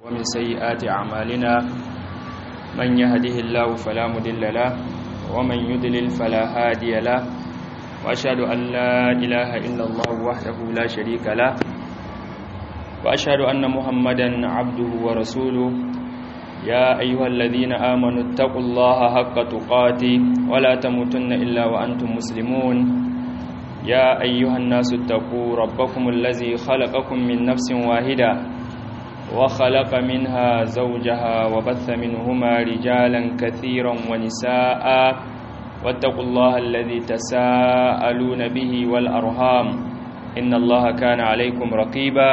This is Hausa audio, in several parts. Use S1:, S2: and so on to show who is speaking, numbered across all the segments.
S1: ومن سيئات أعمالنا من يهده الله فلا مضل له ومن يضلل فلا هادي له وأشهد أن لا إله إلا الله وحده لا شريك له وأشهد أن محمدا عبده ورسوله يا أيها الذين آمنوا اتقوا الله حق تقاته ولا تموتن إلا وأنتم مسلمون يا أيها الناس اتقوا ربكم الذي خلقكم من نفس واحدة وخلق منها زوجها وبث منهما رجالا كثيرا ونساء واتقوا الله الذي تساءلون به والأرهام إن الله كان عليكم رقيبا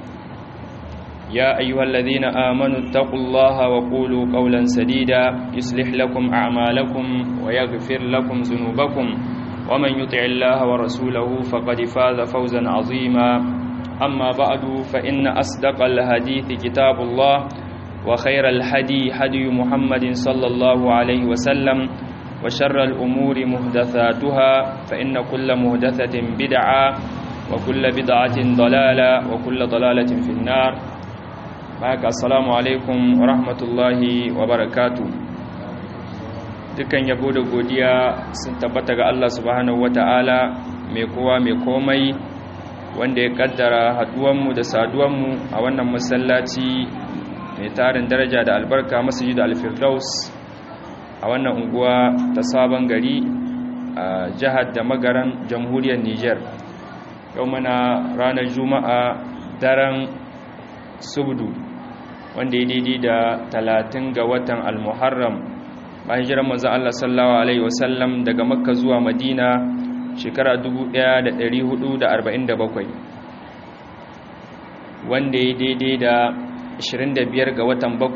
S1: يا أيها الذين آمنوا اتقوا الله وقولوا قولا سديدا يصلح لكم أعمالكم ويغفر لكم ذنوبكم ومن يطع الله ورسوله فقد فاز فوزا عظيما أما بعد فإن أصدق الحديث كتاب الله وخير الهدي هدي محمد صلى الله عليه وسلم وشر الأمور مهدثاتها فإن كل مهدثة بدعة وكل بدعة ضلالة وكل ضلالة في النار معك السلام عليكم ورحمة الله وبركاته dukan yabo da godiya sun tabbata ga Allah subhanahu wata'ala mai kowa mai komai wanda ya kaddara haduwanmu da saduwanmu a wannan masallaci mai tarin daraja da albarka masjid al-firdaus a wannan unguwa ta sabon gari a jihar da magaran jamhuriyar Niger yau mana ranar juma'a daren subdu wanda ya daidai da talatin ga watan al-muharram bayan jiran manzon Allah sallallahu alaihi wasallam daga makka zuwa madina shekara 1447 wanda ya daidai da 25 ga watan 7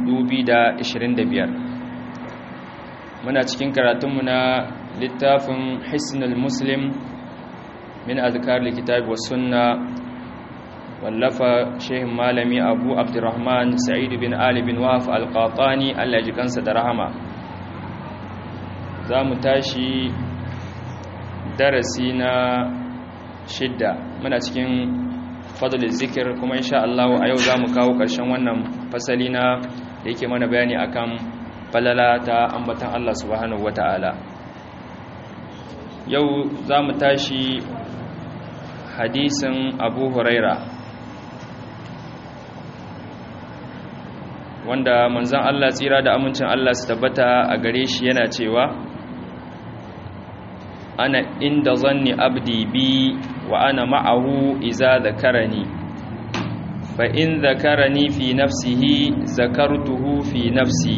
S1: 2025 muna cikin karatunmu na littafin hisnul muslim min azkar likitab wa sunna wallafa shehin malami abu abdurrahman sa'id bin ali bin wahaf al-qatani Allah ji kansa da rahama za mu tashi darasi na shidda muna cikin fadlul zikir kuma insha Allah a yau zamu kawo ƙarshen wannan fasali na da yake mana bayani akan falala ta ambatan Allah subhanahu wataala yau zamu tashi hadisin Abu Huraira wanda manzon Allah tsira da amincin Allah su tabbata a gare shi yana cewa ana inda zanni abdi bi wa ana ma'ahu iza zakarani fa in zakarani fi nafsihi zakartuhu fi nafsi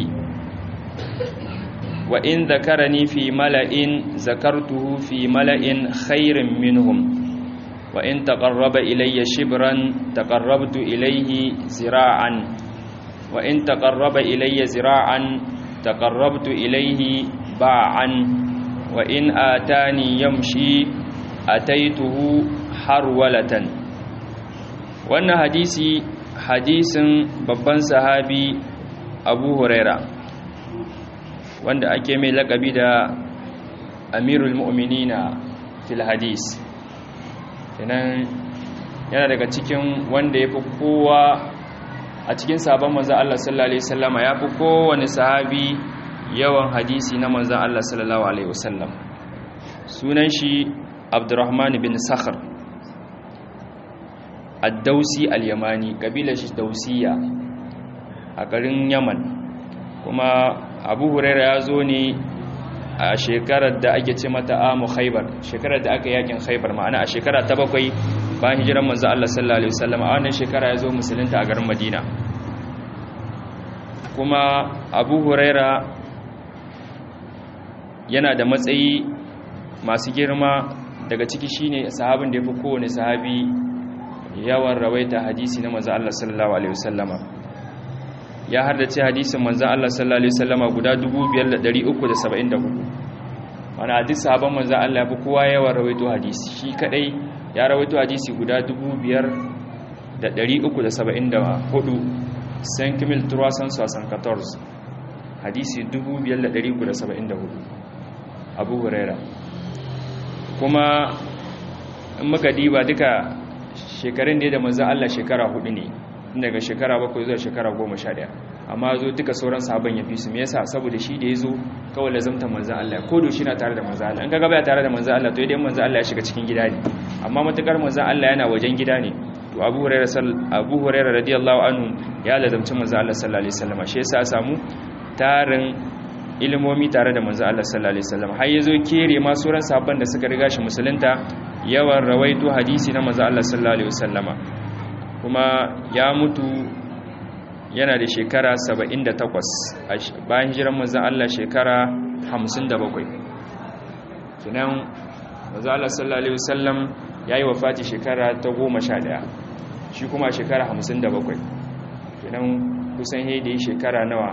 S1: wa in zakarani fi mala'in zakartuhu fi mala'in khairin minhum wa in taqarraba ilayya shibran taqarrabtu ilayhi zira'an wa in taqarraba ilayya zira'an taqarrabtu ilayhi ba'an wa in atani yamshi ataituhu harwalatan wannan hadisi hadisin babban sahabi Abu Huraira wanda ake mai lakabi da Amirul Mu'minina fil hadis kenan yana daga cikin wanda yafi kowa a cikin sabon manzo Allah sallallahu alaihi wasallama yafi kowane sahabi yawan hadisi na manzan Allah sallallahu Alaihi wasallam sunan shi abdurrahman bin sakhar addausi al-yamani kabilar shi dausiya a garin yaman kuma abu huraira ya zo ne a shekarar da ake ce mata amu khaibar shekarar da aka yakin khaibar ma'ana a shekara ta bakwai bayan hijiran manzan Allah sallallahu Alaihi wasallam a wannan shekara ya zo musulunta a garin madina kuma abu huraira yana da matsayi masu girma daga ciki shine sahabin da ya fi kowane sahabi yawan rawaita hadisi na manzan Allah sallallahu Alaihi wasallama ya hardace hadisin manzan Allah sallallahu Alaihi wasallama guda 5,374 wani hadis sahaban manzan Allah ya fi kowa yawan rawaito hadisi shi kadai ya rawaito hadisi guda 5,374 san kimil turasan sasan 14 hadisi 5,374 abu huraira kuma in muka diba duka shekarun da ya da manzan Allah shekara hudu ne daga shekara bakwai zuwa shekara goma sha ɗaya amma zo duka sauran sahabban ya fi su me yasa saboda shi da ya zo kawai lazamta manzan Allah ko da shi na tare da manzan Allah in ka gaba ya tare da manzan Allah to idan manzan Allah ya shiga cikin gida ne amma matukar manzan Allah yana wajen gida ne to Abu Hurairah Abu Hurairah radiyallahu anhu ya lazamci manzan Allah sallallahu alaihi wasallam shi yasa samu tarin ilimomi tare da manzan Allah sallallahu alaihi wasallam har yazo kere ma sauran sahabban da suka riga shi musulunta yawan rawaito hadisi na manzan Allah sallallahu alaihi wasallama kuma ya mutu yana da shekara 78 bayan hijiran manzan Allah shekara 57 kinan manzan Allah sallallahu alaihi wasallam yayi wafati shekara ta 11 shi kuma shekara 57 kinan kusan da yi shekara nawa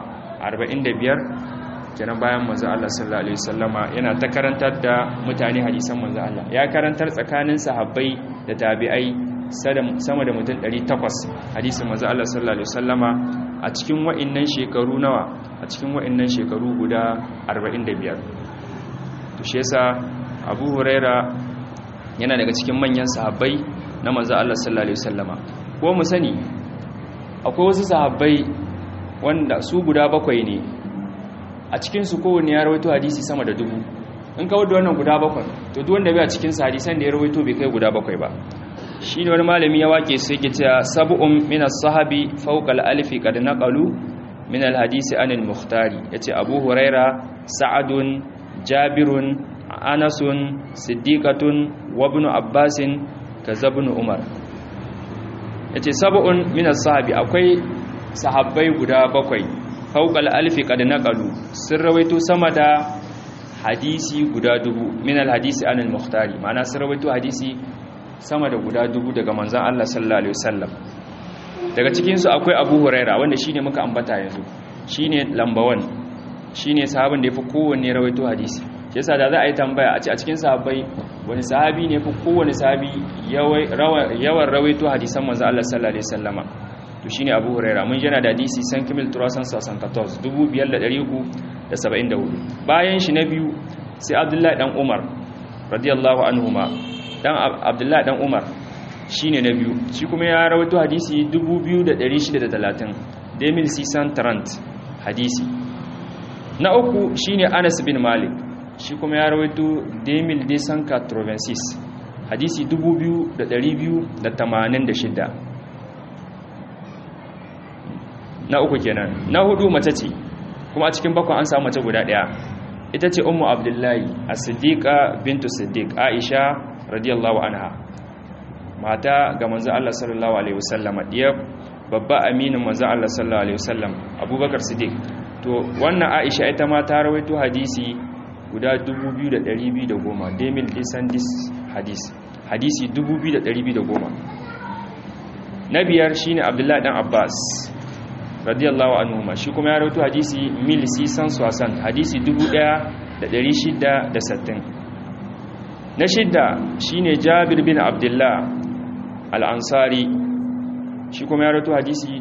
S1: 45 kinan bayan manzan Allah sallallahu alaihi wasallama yana ta karantar da mutane hadisan manzan Allah ya karantar tsakanin sahabbai da tabi'ai sama da mutum 800 hadisin manzo Allah sallallahu alaihi wasallama a cikin wa'annan shekaru nawa a cikin wa'annan shekaru guda 45 to shi yasa Abu Huraira yana daga cikin manyan sahabbai na manzo Allah sallallahu alaihi wasallama ko mu sani akwai wasu sahabbai wanda su guda bakwai ne a cikin su kowanne ya rawaito hadisi sama da dubu in kawo da wannan guda bakwai to duk wanda bai a cikin hadisan da ya rawaito bai kai guda bakwai ba shi ne wani malami ya wake sai ke cewa sab'un min as-sahabi fawqa al-alfi qad naqalu min al-hadisi anil mukhtari yace abu huraira sa'adun jabirun anasun siddiqatun wa ibn abbasin kazabun umar yace sab'un min as-sahabi akwai sahabbai guda bakwai fawqa al-alfi qad naqalu sun rawaito sama da hadisi guda dubu min al-hadisi anil mukhtari ma'ana sun rawaito hadisi sama da guda dubu daga manzan Allah sallallahu Alaihi wasallam daga cikinsu akwai abu huraira wanda shine muka ambata yanzu shine lambawan shine sahabin da ya fi kowanne rawaito hadisi shi yasa da za a yi tambaya a ce a cikin sahabbai wani sahabi ne fi kowanne sahabi yawan rawaito hadisan manzan Allah sallallahu Alaihi wasallama to shine abu huraira mun yana da hadisi san kimil turasan sasan 14 2374 bayan shi na biyu sai abdullahi dan umar radiyallahu anhuma dan abdullahi dan umar shine na biyu shi kuma ya rawaito hadisi 2630 demil sisan tarant hadisi na uku shine anas bin malik shi kuma ya rawaito demil desan katrovensis hadisi 2286 na uku kenan na hudu mace ce kuma a cikin bakon an samu mace guda daya ita ce ummu abdullahi as-siddiqa bintu siddiq aisha radiyallahu anha mata ga manzo Allah sallallahu alaihi wasallam diya babba aminin manzo Allah sallallahu alaihi wasallam Abubakar Siddiq to wannan Aisha ita ma ta rawaito hadisi guda 2210 demil descendis hadis hadisi 2210 na biyar shine Abdullah dan Abbas radiyallahu anhu shi kuma ya rawaito hadisi 1660 hadisi 1660 na shidda shine jabir bin abdullah al'ansari shi kuma ya rato hadisi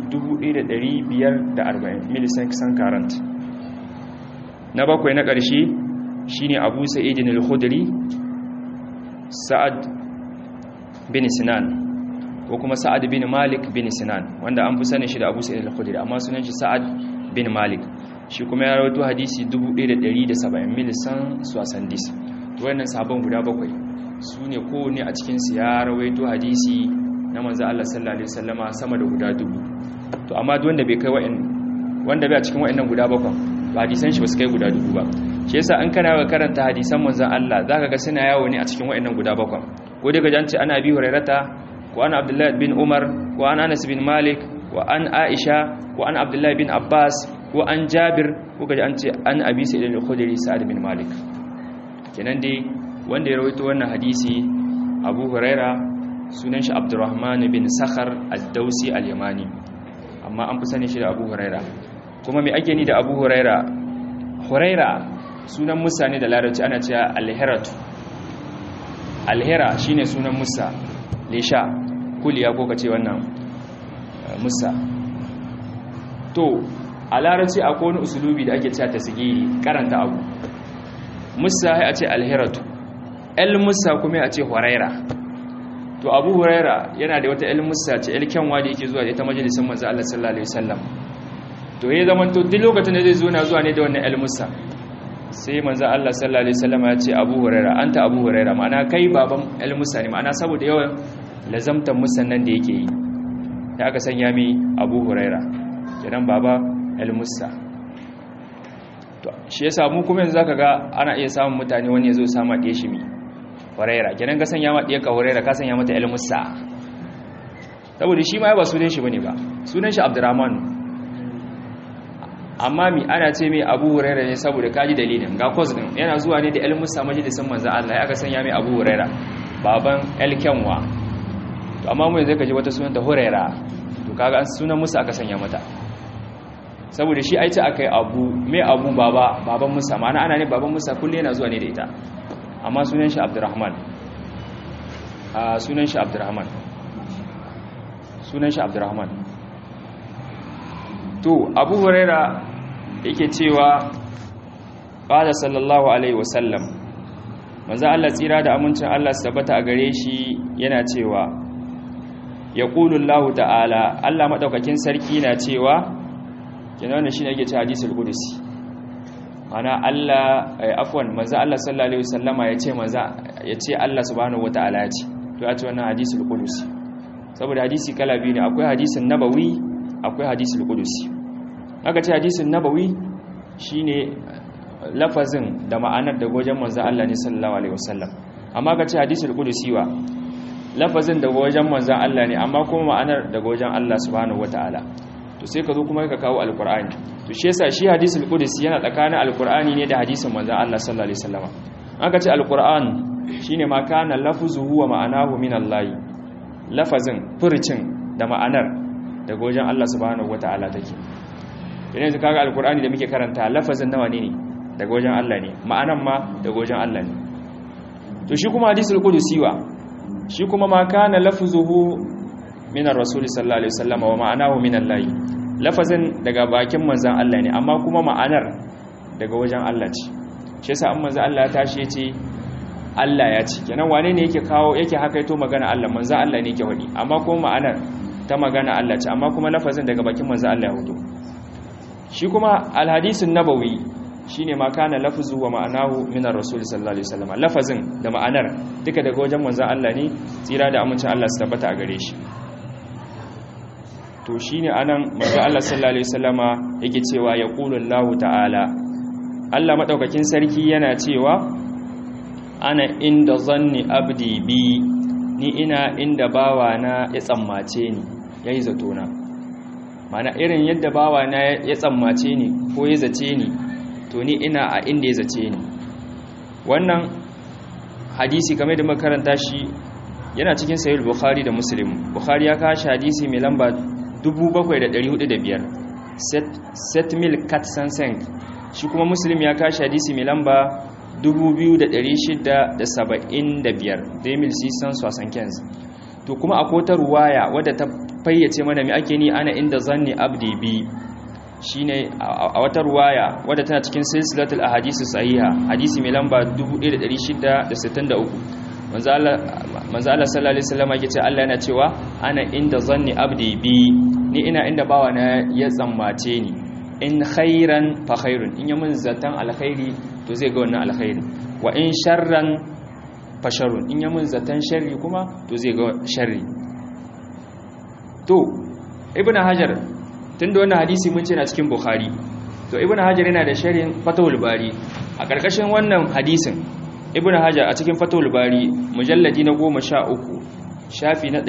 S1: 1540 milisan karant na bakwai na ƙarshe shine abu sa'idin al-khudri sa'ad bin sinan ko kuma sa'ad bin malik bin sinan wanda an fi sanin shi da abu sa'idin al-khudri amma sunan shi sa'ad bin malik shi kuma ya rato hadisi 1170 milisan suwasandis wannan sabon guda bakwai su ne kowane a cikinsu ya rawaito hadisi na manzo Allah sallallahu alaihi wasallama sama da guda dubu to amma duk wanda bai kai wa'in wanda bai a cikin wa'annan guda bakwai ba hadisan shi ba su kai guda dubu ba shi yasa an kana ga karanta hadisan manzon Allah zaka ga suna yawo ne a cikin wa'annan guda bakwai ko daga janci ana bi hurairata ko ana Abdullah bin Umar ko an Anas bin Malik wa an Aisha ko an Abdullah bin Abbas ko an Jabir ko kaji an ce an Abi Sa'id al-Khudri Sa'ad bin Malik kenan dai wanda ya rawaito wannan hadisi Abu Huraira sunan shi Abdurrahman bin Sakhar ad-Dausi al-Yamani amma an fi sani shi da Abu Huraira kuma me ake ni da Abu Huraira Huraira sunan Musa ne da Larabci ana cewa al-Hiratu al-Hira shine sunan Musa Lisha kuliya ko kace wannan Musa to a Larabci akwai wani usulubi da ake cewa tasgiri karanta abu musa ya ce alhiratu el musa kuma ya ce huraira to abu huraira yana da wata ilmusa ce ilkenwa da yake zuwa da ita majalisun manzo Allah sallallahu alaihi wasallam to ya zama to duk lokacin da zai zo na zuwa ne da wannan ilmusa sai manzo Allah sallallahu alaihi wasallam ya ce abu huraira anta abu huraira ma'ana kai baban ilmusa ne ma'ana saboda yawan lazamtan musannan da yake yi da aka sanya mi abu huraira kenan baba ilmusa to shi yasa mu kuma yanzu zaka ga ana iya samun mutane wani ya zo sama ɗaya shi mi huraira kenan ka sanya ma ɗaya ka huraira ka sanya mata ilmusa saboda shi ma ba sunan shi bane ba sunan shi abdurrahman amma mi ana ce mai abu huraira ne saboda kaji dalilin ga kwas din yana zuwa ne da ilmusa majalisin manzo Allah ya ka sanya mai abu huraira baban elkenwa to amma mu yanzu ka ji wata sunan ta huraira to kaga an sunan musa aka sanya mata saboda shi aice akai abu mai abu baba baban musa ma'ana ana ne baban musa kullu yana zuwa ne da ita amma sunan shi abdurrahman a sunan shi abdurrahman sunan shi abdurrahman to abu huraira yake cewa qala sallallahu alaihi wasallam manzo Allah tsira da amincin Allah su tabbata a gare shi yana cewa yaqulu Allah ta'ala Allah madaukakin sarki na cewa kenan wannan shine yake cewa hadisul qudsi ana Allah afwan manzo Allah sallallahu alaihi wasallama yace manzo yace Allah subhanahu wataala yace to yace wannan hadisul qudsi saboda hadisi kala biyu ne akwai hadisin nabawi akwai hadisul qudsi aka ce hadisin nabawi shine lafazin da ma'anar da gojen manzo Allah ne sallallahu alaihi wasallam amma ka ce hadisul qudsi wa lafazin da gojen manzo Allah ne amma kuma ma'anar da gojen Allah subhanahu wataala to sai ka zo kuma ka kawo alqur'ani to shi yasa shi hadisul qudsi yana tsakanin alqur'ani ne da hadisin manzo Allah sallallahu alaihi wasallam aka ce alqur'an shine ma kana lafzuhu wa ma'anahu min Allah lafazin furcin da ma'anar da gojen Allah subhanahu wataala take yanzu kaga alqur'ani da muke karanta lafazin nawa ne ne daga wajen Allah ne ma'anan ma daga wajen Allah ne to shi kuma hadisul qudusi wa shi kuma ma kana lafzuhu min ar-rasul sallallahu alaihi wasallam wa ma'anahu min Allah lafazin daga bakin manzon Allah ne amma kuma ma'anar daga wajen Allah ce shi yasa an manzon Allah ya tashi yace Allah ya ce kenan wane ne yake kawo yake hakaito magana Allah manzon Allah ne yake wadi amma kuma ma'anar ta magana Allah ce amma kuma lafazin daga bakin manzon Allah ya hudo shi kuma al-hadisun nabawi shine ma kana lafzu wa ma'anahu min ar-rasul sallallahu alaihi wasallam lafazin da ma'anar duka daga wajen manzon Allah ne tsira da amincin Allah su tabbata a gare shi to shine anan manzon Allah sallallahu alaihi wasallama yake cewa yaqulu Allah ta'ala Allah madaukakin sarki yana cewa ana inda zanni abdi bi ni ina inda bawana ya tsammace ni yayi zato na mana irin yadda bawana ya tsammace ni ko ya zace ni to ni ina a inda ya zace ni wannan hadisi kamar da makaranta shi yana cikin sahih bukhari da muslim bukhari ya kawo hadisi mai lamba 7405 set set mil kat sansen shi kuma muslim ya kawo hadisi mai lamba 2675 demil sisan sosan kens to kuma akwai ta ruwaya wadda ta fayyace mana mai ake ni ana inda zanni abdi bi shine a wata ruwaya wadda tana cikin silsilatul ahadisi sahiha hadisi mai lamba 1663 manzo Allah manzo Allah sallallahu alaihi wasallam yake ce Allah yana cewa ana inda zanni abdi bi ni ina inda bawa na ya tsammace ni in khairan fa khairun in yamin zatan alkhairi to zai ga wannan alkhairi wa in sharran fa sharrun in yamin zatan sharri kuma to zai ga sharri to ibnu hajar tunda wannan hadisi mun ce na cikin bukhari to ibnu hajar yana da sharhin fatawul bari a karkashin wannan hadisin ibnu hajar a cikin fatawul bari mujalladi na 13 shafi na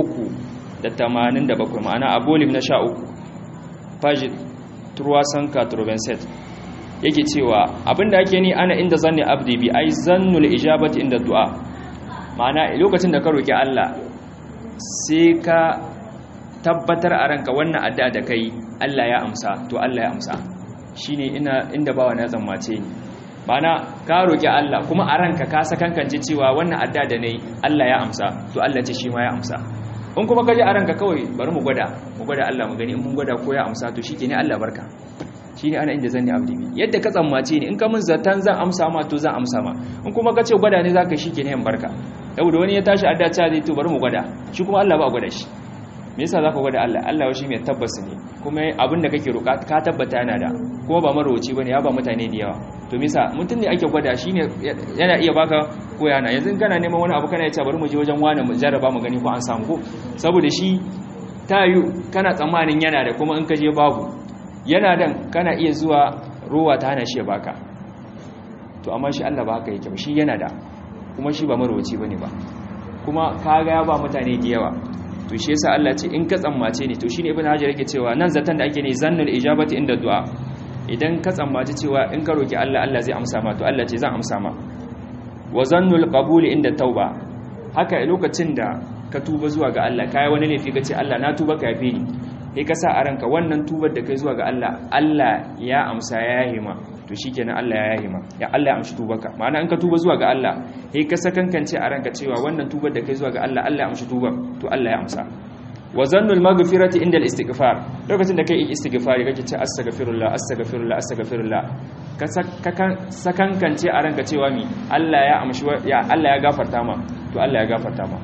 S1: 387 ma'ana abolim na 13 page 387 yake cewa abinda ake ni ana inda zanni abdi bi ai zannul ijabati inda du'a ma'ana lokacin da ka roki Allah sai ka tabbatar a ranka wannan addu'a da kai Allah ya amsa to Allah ya amsa shine ina inda bawa na tsammace ni bana ka roki Allah kuma a ranka ka sakankance cewa wannan addu'a da nayi Allah ya amsa to Allah ce shi ma ya amsa in kuma kaje a ranka kawai bari mu gwada mu gwada Allah mu gani in mun gwada ko ya amsa to shikenan Allah barka shine ana inda zanni abdi bi yadda ka tsammace ni in ka mun zatan zan amsa ma to zan amsa ma in kuma kace gwada ne zaka shikenan yan barka yau da wani ya tashi adda ta zai to bari mu gwada shi kuma Allah ba gwada shi me yasa zaka gwada Allah Allah shi mai tabbas ne kuma abin da kake roƙa ka tabbata yana da kuma ba marowaci bane ya ba mutane da yawa to me yasa mutum ne ake gwada shine yana iya baka ko yana yanzu kana neman wani abu kana ya ce bari mu je wajen wani mu jarraba mu gani ko an samu ko saboda shi ta yi kana tsammanin yana da kuma in ka je babu yana dan kana iya zuwa ruwa ta hana shi ya baka to amma shi Allah ba haka yake ba shi yana da kuma shi ba marowaci bane ba kuma kaga ya ba mutane da yawa to shi yasa Allah ce in ka tsammace ne to shine ibnu hajar yake cewa nan zatan da ake ne zannul ijabati inda du'a idan ka tsammaci cewa in ka roki Allah Allah zai amsa ma to Allah ce zan amsa ma wa zannul qabuli inda tauba haka lokacin da ka tuba zuwa ga Allah kai wani laifi kace Allah na tuba ka yafe ni sai ka sa a ranka wannan tubar da kai zuwa ga Allah Allah ya amsa ya yahe ma to shikenan Allah ya yahe ma ya Allah ya amshi tubarka ma'ana in ka tuba zuwa ga Allah sai ka sakankance a ranka cewa wannan tubar da kai zuwa ga Allah Allah ya amshi tubar to Allah ya amsa wa zannul maghfirati inda al-istighfar lokacin da kai istighfari kake ce astaghfirullah astaghfirullah astaghfirullah ka sakankance a ranka cewa mi Allah ya amshi ya Allah ya gafarta ma to Allah ya gafarta ma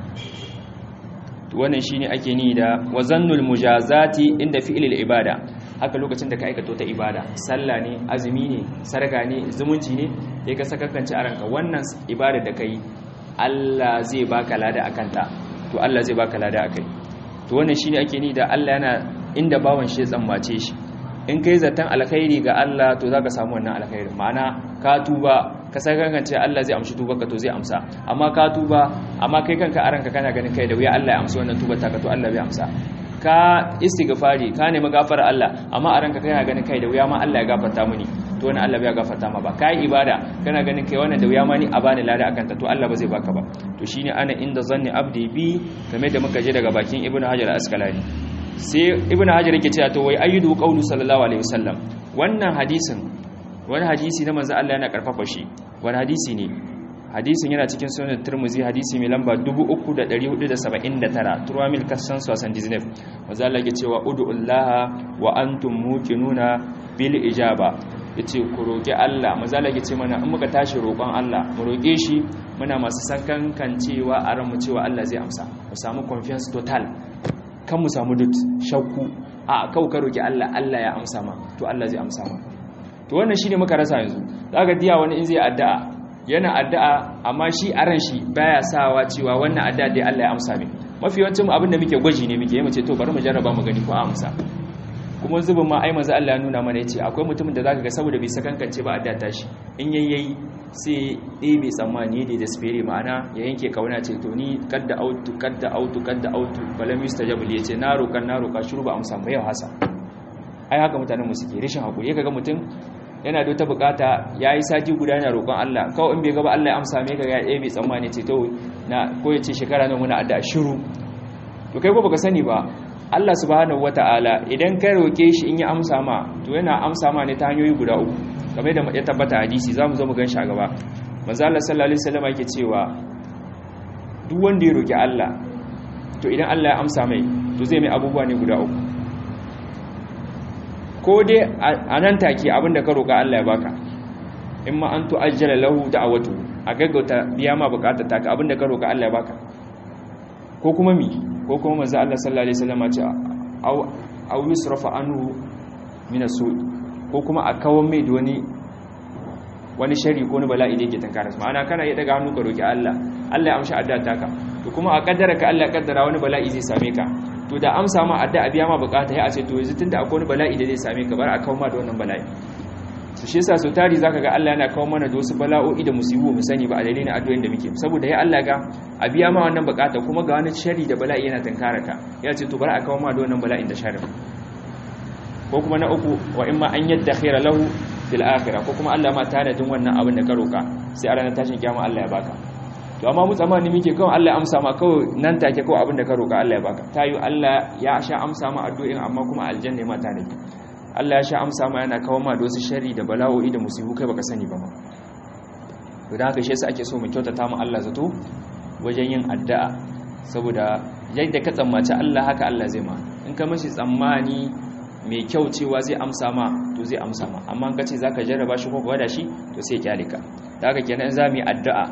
S1: to wannan shine ake ni da wa zannul mujazati inda fi'lil ibada haka lokacin da ka aikata ta ibada sallah ne azumi ne sarka ne zumunci ne sai ka sakankance a ranka wannan ibada da kai Allah zai baka lada akan ta to Allah zai baka lada akai to wannan shine ake ni da Allah yana inda bawan shi tsammace shi in kai zaton alkhairi ga Allah to zaka samu wannan alkhairi ma'ana ka tuba ka sakangance Allah zai amshi tuba ka to zai amsa amma ka tuba amma kai kanka a ranka kana ganin kai da wuya Allah ya amsa wannan tubar ta ka to Allah bai amsa ka istighfari ka nemi gafara Allah amma a ranka kana ganin kai da wuya ma Allah ya gafarta mini to wannan Allah bai gafarta ma ba kai ibada kana ganin kai wannan da wuya ma ni a bani lada akan ta to Allah ba zai baka ba to shine ana inda zanni abdi bi game da muka je daga bakin ibnu hajar al-asqalani sai ibnu hajar yake cewa to wai ayyudu qawlu sallallahu alaihi wasallam wannan hadisin wani hadisi na manzo Allah yana karfafa shi wani hadisi ne hadisin yana cikin sunan Tirmidhi hadisi mai lamba 3479 turamil kasan sosan disney manzo Allah yake cewa ud'ullaha wa antum muqinuna bil ijaba yace ku roki Allah manzo Allah yake ce mana in muka tashi roƙon Allah mu roke shi muna masu sakankan cewa a ran mu cewa Allah zai amsa mu samu confiance total kan mu samu dut shakku a kau ka roki Allah Allah ya amsa ma to Allah zai amsa ma to wannan shine muka rasa yanzu zaka diya wani in zai addu'a yana addu'a amma shi a ran shi baya sawa cewa wannan addu'a dai Allah ya amsa min mafi yawancin abin da muke gwaji ne muke yi mace to bari mu jarraba mu gani ko a amsa kuma zubin ma ai manzo Allah ya nuna mana yace akwai mutumin da zaka ga saboda bai sakankance ba addu'a ta shi in yayyayi sai dai bai tsammani da despair ma'ana ya yanke kauna ce to ni kadda autu kadda autu kadda autu balam yustajab li yace na roƙa na roƙa shiru ba amsa ba yau hasa ai haka mutanen mu suke rashin hakuri kaga mutum yana da wata bukata yayi sati guda yana roƙon Allah kawai in bai gaba Allah ya amsa me kaga ya bai tsammani ce to na ko yace shekara nan muna addu'a shiru to kai ko baka sani ba Allah subhanahu wataala idan ka roke shi in ya amsa ma to yana amsa ma ne ta hanyoyi guda uku kamar da ya tabbata hadisi zamu zo mu gan shi a gaba manzo Allah sallallahu alaihi wasallam yake cewa duk wanda ya roki Allah to idan Allah ya amsa mai to zai mai abubuwa ne guda uku ko dai a nan take abinda ka roka Allah ya baka in ma an tu'ajjala lahu da'awatu a gaggauta biya ma bukatar taka abinda ka roka Allah ya baka ko kuma mi ko kuma manzo Allah sallallahu alaihi wasallam ya ce aw aw yusrafa anhu min as-su' ko kuma a kawon mai da wani wani shari ko wani bala'i da yake tankara su ma'ana kana iya daga hannu ka roki Allah Allah ya amshi addu'a taka to kuma a kaddara ka Allah ya kaddara wani bala'i zai same ka to da amsa ma addu'a biya ma bukata ya a ce to yanzu tunda akwai wani bala'i da zai same ka bar a kawo ma da wannan bala'i su shi yasa so tari zaka ga Allah yana kawo mana da wasu bala'o'i da musibu mu sani ba a dalilin addu'o'in da muke saboda ya Allah ga a biya ma wannan bukata kuma ga wani shari da bala'i yana tankara ka ya ce to bar a kawo ma da wannan bala'in da sharri ko kuma na uku wa imma an yadda khaira lahu fil akhirah ko kuma Allah ma tanadin wannan abin da ka roka sai a ranar tashin kiyama Allah ya baka to amma mu tsammani muke kawai Allah ya amsa ma kawai nan take kawai abin da ka roka Allah ya baka tayu Allah ya sha amsa ma addu'in amma kuma aljanna ma tanadi Allah ya sha amsa ma yana kawo ma da wasu sharri da bala'o'i da musibu kai baka sani ba ma to da haka shi yasa ake so mu kyautata mu Allah zato wajen yin addu'a saboda yadda ka tsammaci Allah haka Allah zai ma in ka mashi tsammani mai kyau cewa zai amsa ma to zai amsa ma amma ka ce zaka jarraba shi ko gwada shi to sai kyale ka da haka kenan za mu yi addu'a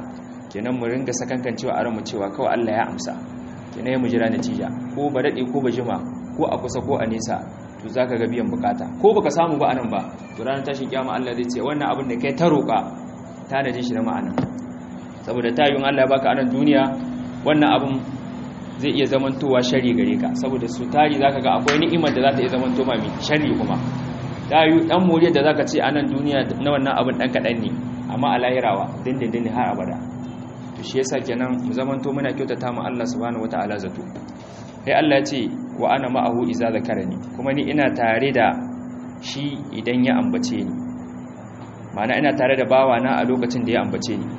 S1: kenan mu ringa sakankan cewa a ranmu cewa kawai Allah ya amsa kenan mu jira natija ko ba dade ko ba jima ko a kusa ko a nesa to zaka ga biyan bukata ko baka samu ba anan ba to ranar tashin kiyama Allah zai ce wannan abin da kai ta roƙa tanadin shi na ma'ana saboda tayun Allah baka anan duniya wannan abin zai iya zamantowa shari gare ka saboda su tari zaka ga akwai ni'imar da za ta iya zamanto ma shari kuma tayu dan moriyar da zaka ce anan duniya na wannan abin dan kadan ne amma a lahirawa dindindin har abada to shi yasa kenan mu zamanto muna kyautata mu Allah subhanahu wataala zato sai Allah ya ce wa ana ma'ahu iza zakarani kuma ni ina tare da shi idan ya ambace ni ma'ana ina tare da bawana a lokacin da ya ambace ni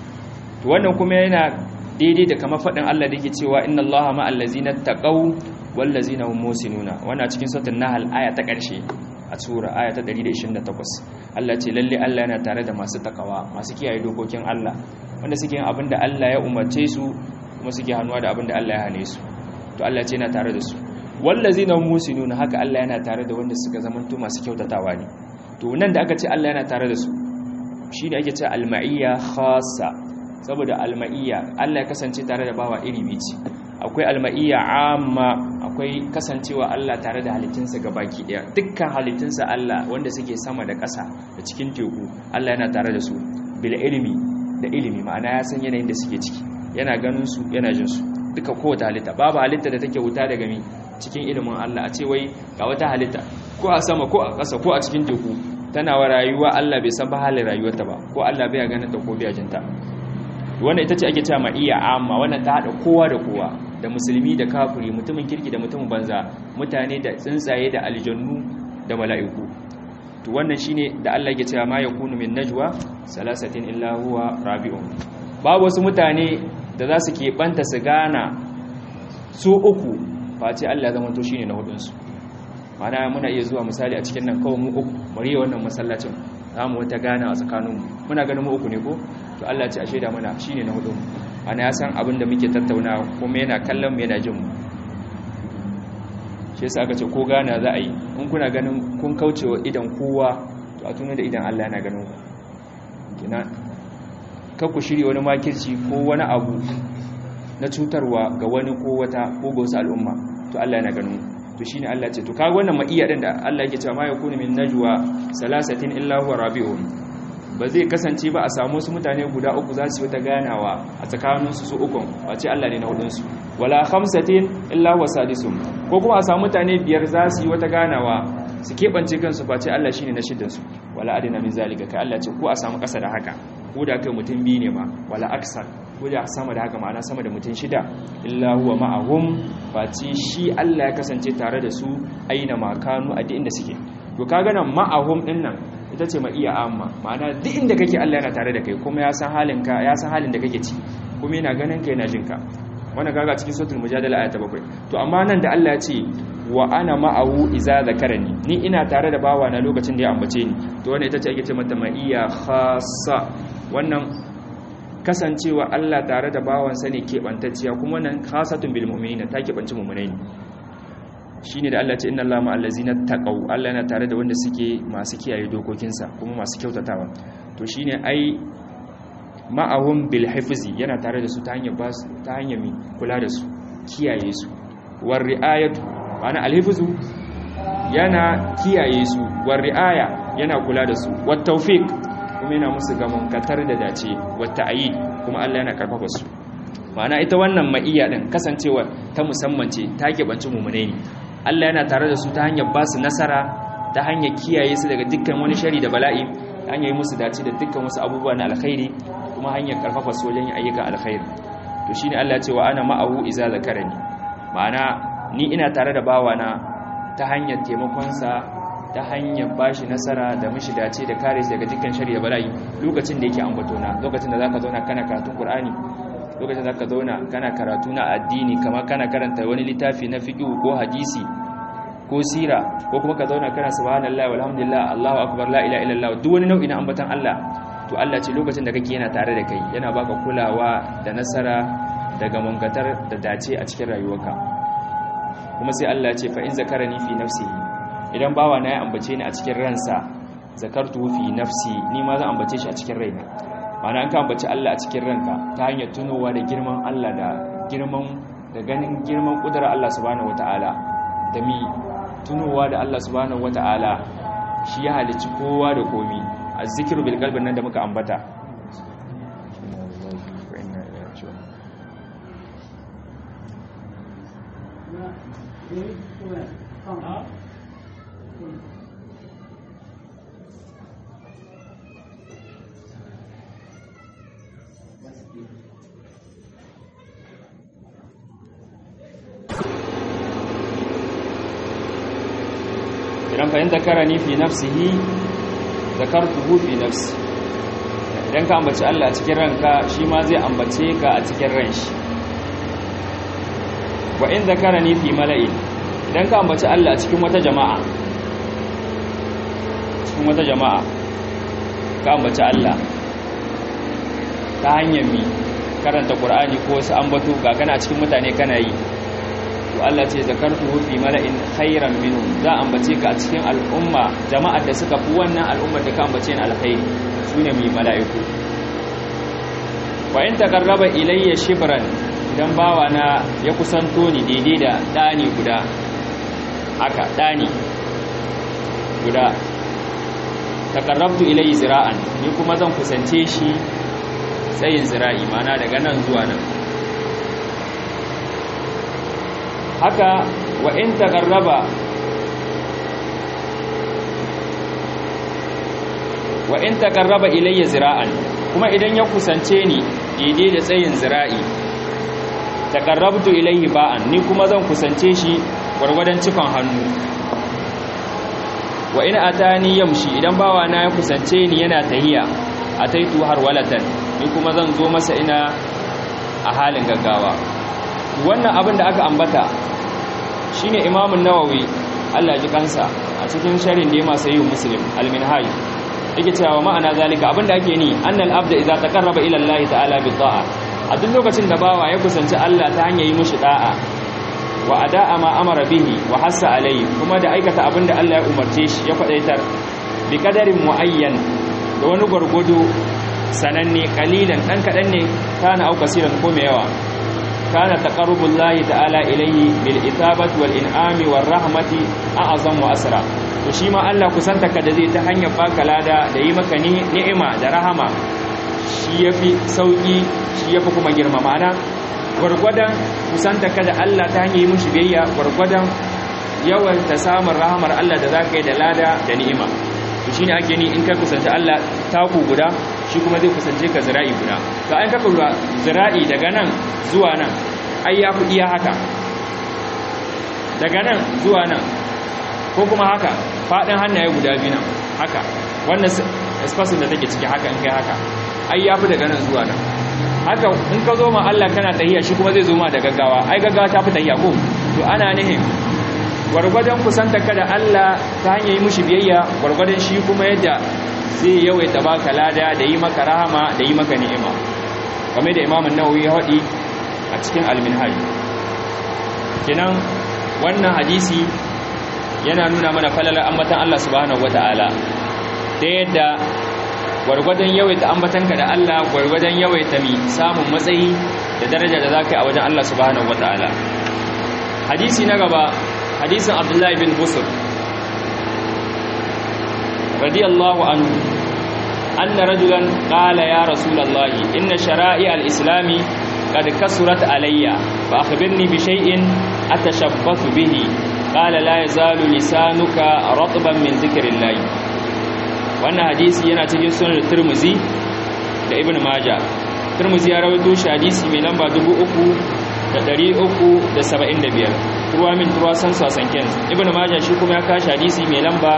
S1: to wannan kuma yana daidai da kamar faɗin Allah da yake cewa inna Allaha ma'al ladzina taqaw wal ladzina hum musinuna wannan cikin suratul nahl aya ta ƙarshe a sura aya ta 128 Allah ce lalle Allah yana tare da masu takawa masu kiyaye dokokin Allah wanda suke yin abinda Allah ya umarce su kuma suke hannuwa da abinda Allah ya hane su to Allah ce yana tare da su wallazina musinuna haka Allah yana tare da wanda suka zamanto masu kyautatawa ne to nan da aka ce Allah yana tare da su shine ake ce alma'iyya khassa saboda alma'iyya Allah ya kasance tare da bawa iri bici akwai alma'iyya amma akwai kasancewa Allah tare da halittunsa gabaki daya dukkan halittunsa Allah wanda suke sama da ƙasa da cikin teku Allah yana tare da su bil ilmi da ilimi ma'ana ya san yanayin da suke ciki yana ganin su yana jin su duka kowace halitta babu halitta da take wuta daga mi cikin ilimin Allah a ce wai ga wata halitta ko a sama ko a ƙasa ko a cikin teku tana wa rayuwa Allah bai san ba halin rayuwarta ba ko Allah bai ganin ta ko bai jinta wannan ita ce ake cewa ma'iya amma wannan ta hada kowa da kowa da musulmi da kafiri mutumin kirki da mutumin banza mutane da tsuntsaye da aljannu da mala'iku to wannan shine da Allah yake cewa ma yakunu min najwa salasatin illa huwa rabi'un babu wasu mutane da za su keɓanta su gana su uku face Allah zama to shine na hudunsu mana muna iya zuwa misali a cikin nan kawai mu uku bari wannan masallacin za mu wata gana a tsakaninmu muna ganin mu uku ne ko to Allah ce a shaida mana shine na hudunmu ana ya san abin da muke tattauna kuma yana kallon mu yana jin mu shi yasa aka ce ko gana za a yi in kuna ganin kun kaucewa idan kowa to a tuna da idan Allah yana ganin ku kina ku shirya wani makirci ko wani abu na cutarwa ga wani ko wata ko ga wasu al'umma to Allah yana ganin to shine Allah ce to kaga wannan ma'iya din da Allah yake cewa ma yakunu min najwa salasatin illa huwa rabi'un ba zai kasance ba a samu su mutane guda uku za su yi wata ganawa a tsakanin su su ukun wace Allah ne na hudun su wala khamsatin illa huwa sadisum ko kuma a samu mutane biyar za su yi wata ganawa su keɓance kansu face Allah shine na shiddan su wala adina min zalika kai Allah ce ko a samu ƙasa da haka ko da kai mutum biyu ne ma wala aksar ko da sama da haka ma'ana sama da mutum shida illa huwa ma'ahum face shi Allah ya kasance tare da su aina makanu a duk inda suke to kaga nan ma'ahum din nan ita ce ma iya amma ma'ana duk inda kake Allah yana tare da kai kuma ya san halin ka ya san halin da kake ci kuma yana ganin ka yana jin ka wannan kaga cikin suratul mujadala aya ta 7 to amma nan da Allah ya ce wa ana ma'ahu iza zakarani ni ina tare da bawa na lokacin da ya ambace ni to wannan ita ce ake ce mata ma'iya khassa wannan kasancewa Allah tare da bawansa ne keɓantacciya kuma wannan khasatun bil mu'minina ta keɓanci mu'minai shine da Allah ce inna Allaha ma'al ladzina taqaw Allah yana tare da wanda suke masu kiyaye dokokinsa kuma masu kyautatawa to shine ai ma'ahum bil hifzi yana tare da su ta hanyar basu ta hanyar mi kula da su kiyaye su war ri'ayatu ana al hifzu yana kiyaye su war ri'aya yana kula da su wat tawfiq kuma yana musu gamon katar da dace wata ayi kuma Allah yana karfafa su ma'ana ita wannan ma'iyya din kasancewa ta musamman ce ta keɓanci mummune ne Allah yana tare da su ta hanyar ba su nasara ta hanyar kiyaye su daga dukkan wani shari da bala'i ta hanyar musu dace da dukkan wasu abubuwa na alkhairi kuma hanyar karfafa su wajen yin ayyukan alkhairi to shine Allah ya ce wa ana ma'ahu iza zakarani ma'ana ni ina tare da bawana ta hanyar taimakonsa ta hanyar bashi nasara da mishi dace da kare shi daga dukkan shari'a bala'i lokacin da yake ambatona lokacin da zaka zauna kana karatun Qur'ani lokacin da zaka zauna kana karatu na addini kamar kana karanta wani littafi na fiqh ko hadisi ko sira ko kuma ka zauna kana subhanallahi walhamdulillah Allahu akbar la ilaha illallah duk wani nau'i na ambatan Allah to Allah ce lokacin da kake yana tare da kai yana baka kulawa da nasara daga munkatar da dace a cikin rayuwarka kuma sai Allah ce fa in zakarani fi nafsihi idan bawa na ya ambace ni a cikin ransa zakartu fi nafsi ni ma zan ambace shi a cikin raina mana an ka ambaci Allah a cikin ranka ta hanyar tunowa da girman Allah da girman da ganin girman kudura Allah subhanahu wataala da mi tunowa da Allah subhanahu wataala shi ya halicci kowa da komi azzikiru bil qalbi nan da muka ambata idan fahimta zakarani fi nafsihi zakartuhu fi nafsi idan ka ambaci Allah a cikin ranka shi ma zai ambace ka a cikin ran shi wa in zakarani fi mala'in idan ka ambaci Allah a cikin wata jama'a cikin wata jama'a ka ambaci Allah ta hanyar mi karanta Qur'ani ko wasu ambato ga kana cikin mutane kana yi to Allah ce zakartuhu fi mala'in khairan minhum za ambace ka a cikin al'umma jama'ar da suka fi wannan al'ummar da ka ambace ni alkhairi sune mai mala'iku wa in taqarraba ilayya shibran idan bawa na ya kusanto ni daidai da dani guda haka dani guda taqarrabtu ilayhi zira'an ni kuma zan kusance shi tsayin zira'i mana daga nan zuwa nan haka wa in taqarraba wa in taqarraba ilayya zira'an kuma idan ya kusance ni daidai da tsayin zira'i taqarrabtu ilayhi ba'an ni kuma zan kusance shi gwargwadon cikon hannu wa in atani yamshi idan bawa na ya kusance ni yana tahiya ataitu har walatan ni kuma zan zo masa ina a halin gaggawa wannan abin da aka ambata shine imamun nawawi Allah ji kansa a cikin sharhin da ya masu yi muslim al-minhaj yake cewa ma'ana zalika abin da ake ni annal abda idza taqarraba ila Allah ta'ala bi ta'a a duk lokacin da bawa ya kusanci Allah ta hanyar yi mishi da'a wa ada'a ma amara bihi wa hassa alayhi kuma da aikata abin da Allah ya umarce shi ya faɗaitar bi kadarin muayyan da wani gwargwado sananne kalilan dan kadan ne kana au kasiran ko mai yawa kana taqarrubullahi ta'ala ilayhi bil ithabati wal in'ami war rahmati a'zam wa asra to shi ma Allah kusanta ka da zai ta hanyar baka lada da yi maka ni'ima da rahama shi yafi sauki shi yafi kuma girma ma'ana gwargwadon kusanta ka da Allah ta hanyar yi mushi biyayya gwargwadon yawan ta samun rahamar Allah da zaka yi da lada da ni'ima to shine ake ni in ka kusanta Allah taku guda shi kuma zai kusance ka zira'i guda to an ka kula zira'i daga nan zuwa nan ai ya fi iya haka daga nan zuwa nan ko kuma haka faɗin hannaye guda biyu nan haka wannan espasin da take ciki haka in kai haka ai ya fi daga nan zuwa nan haka in ka zo ma Allah kana tahiya shi kuma zai zo ma da gaggawa ai gaggawa ta fi tahiya ko to ana nihin gwargwadon kusanta ka da Allah ta hanyar yi mushi biyayya gwargwadon shi kuma yadda zai yawaita baka lada da yi maka rahama da yi maka ni'ima kamar da imamun nawawi ya haɗi a cikin alminhaj kenan wannan hadisi yana nuna mana falalar ambatan Allah subhanahu wata'ala da yadda gwargwadon yawaita ambatanka da Allah gwargwadon yawaita mi samun matsayi da daraja da zaka yi a wajen Allah subhanahu wata'ala hadisi na gaba hadisin Abdullahi bin Busr radiyallahu anhu anna rajulan qala ya rasulullahi inna shara'i al-islami qad kasurat alayya fa akhbirni bi shay'in atashabbathu bihi qala la yazalu lisanuka ratban min dhikrillah wannan hadisi yana cikin sunan Tirmidhi da Ibn Majah Tirmidhi ya rawaito shi hadisi mai lamba 3375 ruwa min ruwa san sasan kens Ibn Majah shi kuma ya kashi hadisi mai lamba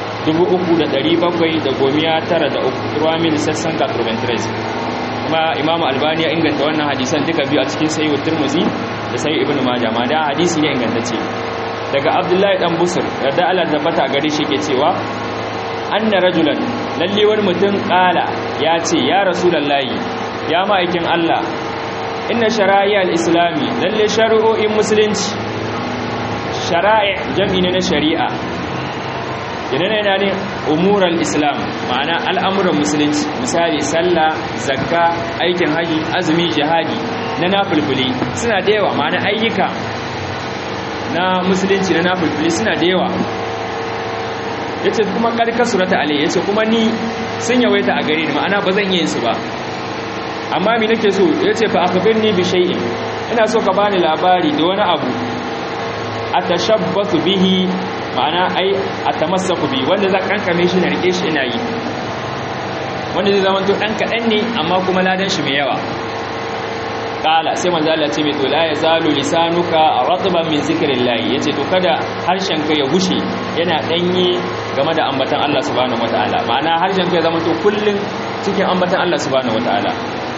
S1: 3793 ruwa min sassan 93 kuma Imam Albani ya inganta wannan hadisan duka biyu a cikin Sahih Tirmidhi da Sahih Ibn Majah ma da hadisi ne ingantacce daga abdullahi dan busur yadda Allah tabbata gare shi ke cewa anna rajulan lalle wani mutum kala ya ce ya rasulullahi ya ma'aikin Allah inna shara'i al-islami lalle shari'o'in musulunci shara'i jam'i ne na shari'a idan yana ne umural islam ma'ana al'amuran musulunci misali sallah zakka aikin haji azumi jihadi na nafulfuli suna da yawa ma'ana ayyuka na musulunci na nafulfuli suna da yawa yace kuma karkar surata alai yace kuma ni sun yawaita a gare ni ma'ana ba zan yi su ba amma mi nake so yace fa akhbirni bi shay'in ina so ka bani labari da wani abu atashabbathu bihi ma'ana ai atamassaku bi wanda za kankame shi na rike shi ina yi wanda zai zama to dan kadan ne amma kuma ladan shi mai yawa kala sai manzo Allah ce mai to la yazalu lisanuka ratban min zikrillah yace to kada harshen ka ya gushe yana danye game da ambatan Allah subhanahu wataala ma'ana harshen ka ya zama to kullun cikin ambatan Allah subhanahu wataala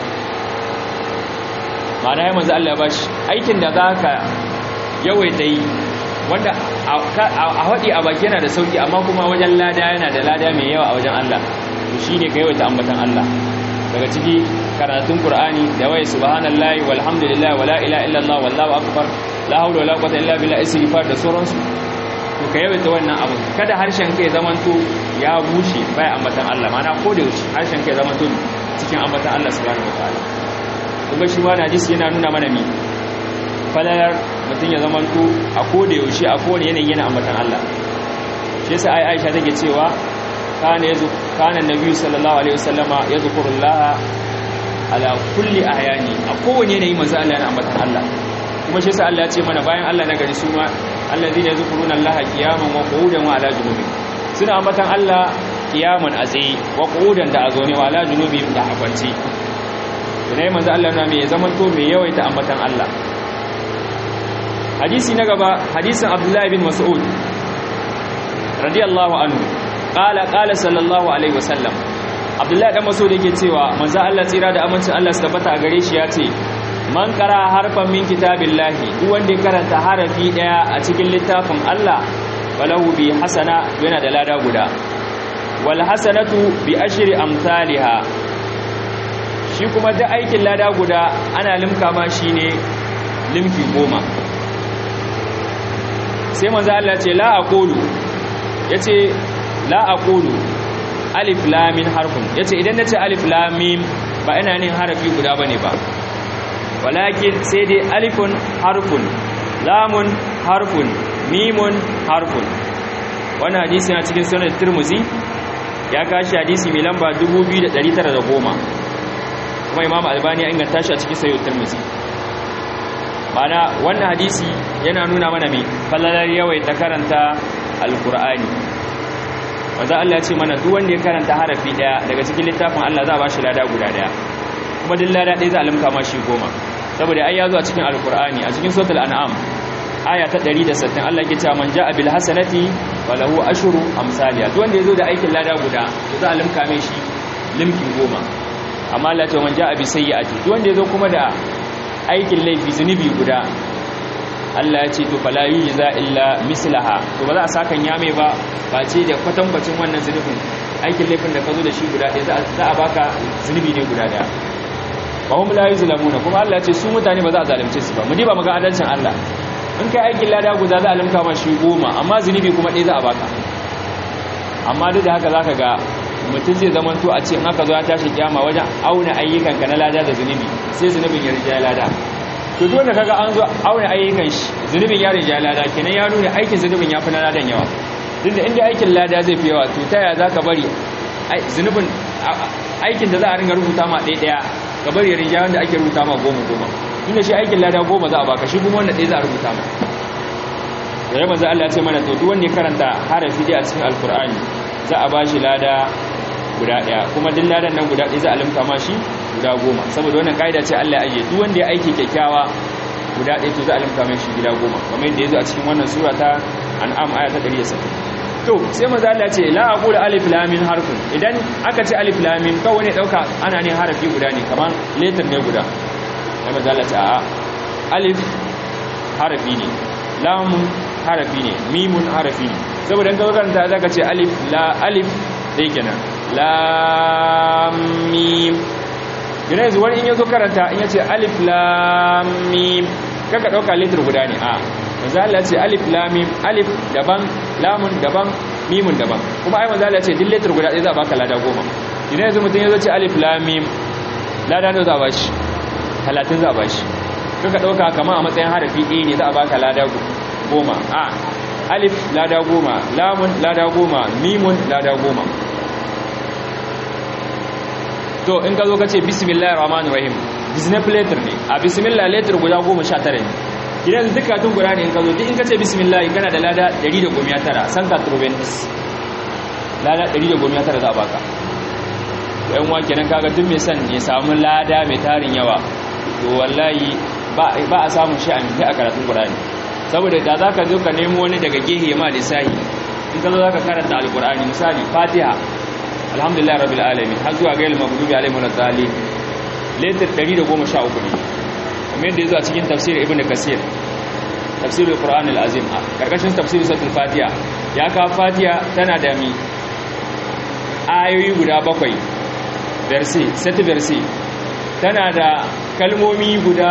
S1: ma'ana ya manzo Allah ya bashi aikin da zaka yawaita yi wanda a haɗi a baki yana da sauki amma kuma wajen lada yana da lada mai yawa a wajen Allah to shine ka yawaita ambatan Allah daga ciki karatun Qur'ani da waye subhanallahi walhamdulillahi wala ilaha illallah wallahu akbar la hawla wala quwwata illa billah istighfar da sauransu to ka yawaita wannan abu kada harshen kai zamanto ya bushe bai ambatan Allah mana ko da yaushe harshen kai zamanto cikin ambatan Allah subhanahu wataala kuma shi wani hadisi yana nuna mana mi falalar mutum ya zamanto a koda yaushe a kowane yanayi yana ambatan Allah shi yasa ai Aisha take cewa kana yazu kana nabi sallallahu alaihi wasallama yazkurullah ala kulli ahyani a kowane yanayi manzo Allah yana ambatan Allah kuma shi yasa Allah ya ce mana bayan Allah na gari su ma alladhina yazkuruna Allah qiyaman wa qu'udan wa ala junubihim suna ambatan Allah qiyaman a tsaye wa qu'udan da a zaune wa ala junubihim da a kwance ne manzo Allah na me zamanto me yawaita ambatan Allah hadisi na gaba hadisin abdullahi bin mas'ud radiyallahu anhu qala qala sallallahu alaihi wasallam abdullahi dan mas'ud yake cewa manzo Allah tsira da amincin Allah su tabbata a gare shi yace man qara harfan min kitabillahi duk wanda ya karanta harafi daya a cikin littafin Allah falahu bi hasana yana da lada guda wal hasanatu bi ashri amsalha shi kuma da aikin lada guda ana limka ma shine limki goma sai manzo Allah ce la aqulu yace la aqulu alif lam min harfun yace idan nace alif lam mim ba ina nin harafi guda bane ba walakin sai dai alifun harfun lamun harfun mimun harfun wannan hadisi yana cikin sunan Tirmidhi ya kashi hadisi mai lamba 2910 kuma Imam Albani ya inganta shi a cikin Sahih Tirmidhi mana wannan hadisi yana nuna mana mai fallalar yawai ta karanta alkur'ani wanda Allah ya ce mana duk wanda ya karanta harafi daya daga cikin littafin Allah za a bashi lada guda daya kuma duk lada ɗaya za a limka mashi goma saboda ai ya zo a cikin alkur'ani a cikin suratul an'am aya ta 160 Allah yake cewa man ja'a bil hasanati falahu ashru amsalha duk wanda ya zo da aikin lada guda to za a limka mai shi limkin goma amma Allah ya ce man ja'a bi sayyi'ati duk wanda ya zo kuma da aikin laifi zunubi guda Allah ya ce to fala yujza illa mislaha to ba za a saka yame ba ba ce da kwatankwacin wannan zunubin aikin laifin da ka zo da shi guda ɗaya za a baka zunubi ne guda ɗaya ba hum la yuzlamuna kuma Allah ya ce su mutane ba za a zalunce su ba mu diba muga adalcin Allah in kai aikin lada guda za a limka ma shi goma amma zunubi kuma ɗaya za a baka amma duk da haka zaka ga mutum zai zama to a ce in aka zo ya tashi kiyama wajen auna ayyukanka na lada da zunubi sai zunubin ya rija lada to duk wanda kaga an zo auna ayyukan shi zunubin ya rija lada kenan ya nuna aikin zunubin ya fi na ladan yawa duk da inda aikin lada zai fi yawa to ta yaya zaka bari zunubin aikin da za a ringa rubuta ma ɗaya ɗaya ka bari ya rija wanda ake rubuta ma goma goma inda shi aikin lada goma za a baka shi kuma wanda ɗaya za a rubuta ma da yaba za Allah ya ce mana to duk wanda ya karanta harafi dai a cikin alkur'ani za a bashi lada guda ɗaya kuma duk ladan nan guda ɗaya za a limka ma shi guda goma saboda wannan ka'ida ce Allah ya ajiye duk wanda ya aiki kyakkyawa guda ɗaya to za a limka mai shi guda goma kamar yadda ya zo a cikin wannan sura ta an'am aya ta 170 to sai maza Allah ce la aqulu alif lam mim harfun idan aka ce alif lam mim kawai ne dauka ana ne harafi guda ne kamar letter ne guda sai maza Allah ce a alif harafi ne lam harafi ne mimun harafi ne saboda in ka karanta zaka ce alif la alif dai kenan lam mim yana yanzu wani in yazo karanta in yace alif lam mim kaka dauka letter guda ne a manzo Allah ce alif lam mim alif daban lamun daban mimun daban kuma ai manzo Allah ce duk letter guda ɗaya za a baka lada goma idan yanzu mutum ya zo ce alif lam mim lada nawa za a bashi 30 za a bashi kaka dauka kamar a matsayin harafi ɗaya ne za a baka lada goma a alif lada goma lamun lada goma mimun lada goma to in ka zo ka ce bismillahir rahmanir rahim disney letter ne a bismillah letter guda goma sha tara ne idan duka tun guda ne in ka zo duk in ka ce bismillah kana da lada 119 san ka trobendis lada 119 za a baka yan wa kenan kaga duk mai son ya samu lada mai tarin yawa to wallahi ba a samun shi a minti a karatun qur'ani saboda da zaka zo ka nemo wani daga gehe ma lissahi in ka zo zaka karanta alqur'ani misali fatiha alhamdulillah rabbil alamin har zuwa gail maghdubi alaihim waladdallin letter 113 ne kamar yadda yazo a cikin tafsir ibn kasir tafsir alquran alazim karkashin tafsir suratul fatiha ya ka fatiha tana da mi ayoyi guda bakwai verse set verse tana da kalmomi guda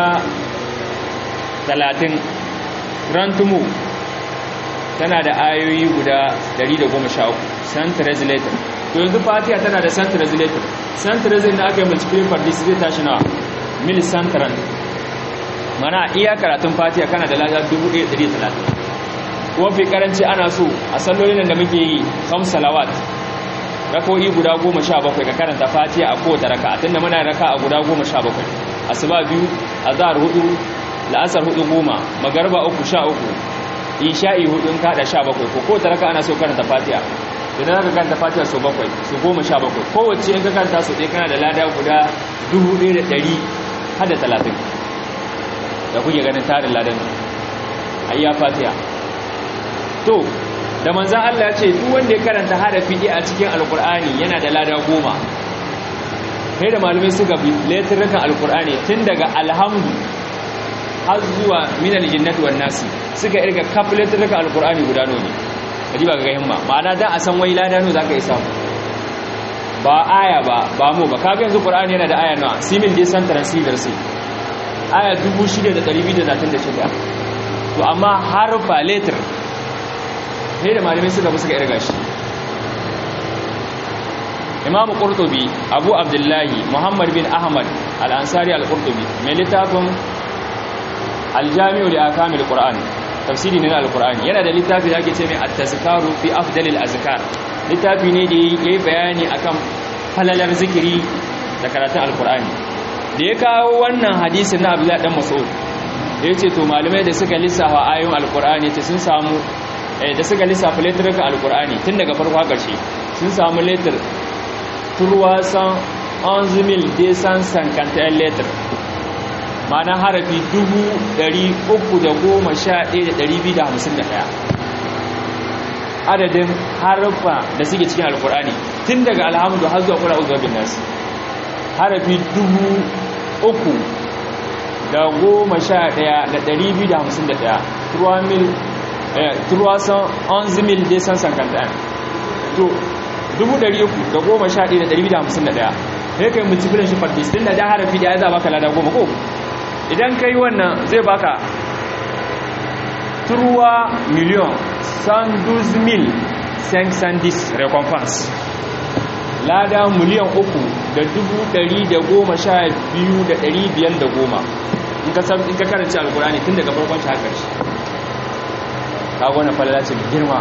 S1: 30 rantumu tana da ayoyi guda 113 san translator to yanzu fatiha tana da san translator san translator da aka yi multiple for this zai tashi na mil santran mana iya karatun fatiha kana da lada 1130 kuma fi karanci ana so a sallolin da muke yi kam salawat rako'i guda goma sha bakwai ka karanta fatiha a kowace raka tunda muna raka a guda goma sha bakwai asuba biyu azhar hudu la'asar hudu goma magarba uku sha uku isha'i hudu in kada sha bakwai ko kowace raka ana so karanta fatiha idan aka karanta fatiha so bakwai so goma sha bakwai kowace in ka karanta so ɗaya kana da lada guda dubu ɗaya da ɗari har da talatin da kuke ganin tarin ladan a iya fatiha to da manzan Allah ya ce duk wanda ya karanta harafi ɗaya a cikin alkur'ani yana da lada goma kai da malamai suka bi letirrukan alkur'ani tun daga alhamdu har zuwa minal jinnati wan nasi suka irga kaf letirrukan alkur'ani guda nawa ne kaji ba ga himma ma'ana da a san wai lada nawa zaka yi samu ba aya ba ba mu ba kaga yanzu qur'ani yana da aya nawa simil dai san transceiver sai aya 6236 to amma harfa letter sai da malamai suka bi suka irga shi imam qurtubi abu abdullahi muhammad bin ahmad al-ansari al-qurtubi mai littafin al-jami'u li akamil qur'an tafsiri ne na al-qur'ani yana da littafi da ake ce mai at-tazkaru fi afdalil azkar littafi ne da yayi bayani akan falalar zikiri da karatun al-qur'ani da ya kawo wannan hadisin na abdullahi dan mas'ud da yace to malamai da suka lissafa ayoyin al-qur'ani ce sun samu da suka lissafa letter al-qur'ani tun daga farko har ƙarshe sun samu letter turwasan 11,251 letter ma'ana harafi 311,251 adadin harfa da suke cikin alkur'ani tun daga alhamdu har zuwa kura uzuwa bin nasi harafi 311,251 turwasan 11,251 to 311,251 sai kai multiplication shi farfis din da harafi da ya za baka lada goma ko idan kai wannan zai baka turwa miliyon sandus mil sandis recompense lada miliyan uku da dubu dari da goma sha biyu da dari biyar da goma in ka karanci alkurani tun daga farkon shi haka shi ka gwana falala ce mai girma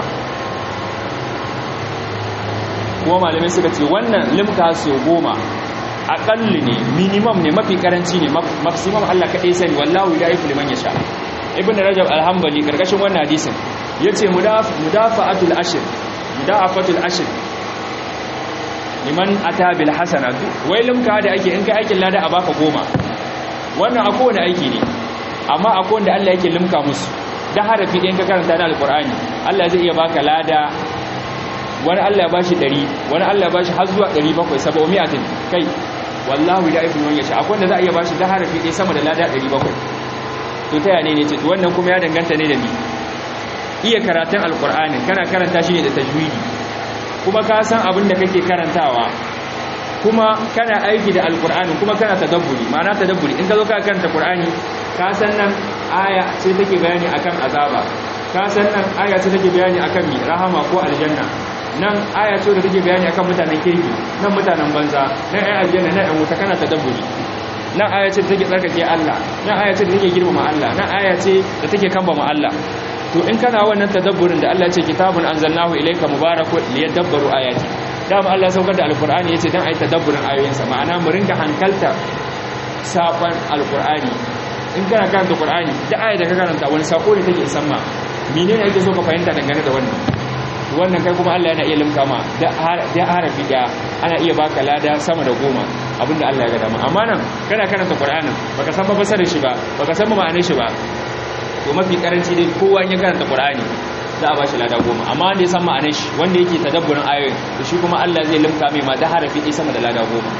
S1: kuma malamai suka ce wannan limka so goma aƙalli ne minimum ne mafi karanci ne maximum Allah kaɗai sani wallahu ya ifi liman ya sha ibn rajab alhambali karkashin wannan hadisin ya ce mudafa'atul ashir mudafa'atul ashir liman ata bil hasana wai limka da ake in kai aikin lada a baka goma wannan a kowane aiki ne amma a kowane Allah yake limka musu da harafi ɗayan ka karanta na alƙur'ani Allah zai iya baka lada wani Allah ya bashi 100 wani Allah ya bashi har zuwa 700 700 kai wallahu da ibn wani yace akwai wanda za a iya bashi da harafi ɗaya sama da lada 700 to ta yane ne ce to wannan kuma ya danganta ne da ni iya karatun alqur'ani kana karanta shi ne da tajwidi kuma ka san abin da kake karantawa kuma kana aiki da alqur'ani kuma kana tadabburi ma'ana tadabburi in ka zo ka karanta qur'ani ka san nan aya sai take bayani akan azaba ka san nan aya ce take bayani akan mi rahama ko aljanna nan aya ce da take bayani akan mutanen kirki nan mutanen banza nan ai aljanna nan ai wuta kana tadabburi nan aya ce da take tsarkake Allah nan aya ce da take girmama Allah nan aya ce da take kambama Allah to in kana wannan tadabburin da Allah ya ce kitabun anzalnahu ilayka mubarakun liyadabbaru ayati dama Allah ya saukar da alqur'ani yace dan ai tadabburin ayoyinsa ma'ana mu rinka hankalta sakon alqur'ani in kana karanta qur'ani da aya da ka karanta wani sako ne take isan ma menene ake so ka fahimta dangane da wannan wannan kai kuma Allah yana iya limka ma da harafi da ana iya baka lada sama da goma abinda Allah ya ga dama amma nan kana karanta qur'anin baka san fasarar shi ba baka san ma'anar shi ba to mafi karanci dai kowa ya karanta qur'ani za a bashi lada goma amma wanda ya san ma'anar shi wanda yake tadabburin ayoyin to shi kuma Allah zai limka mai ma da harafi ɗaya sama da lada goma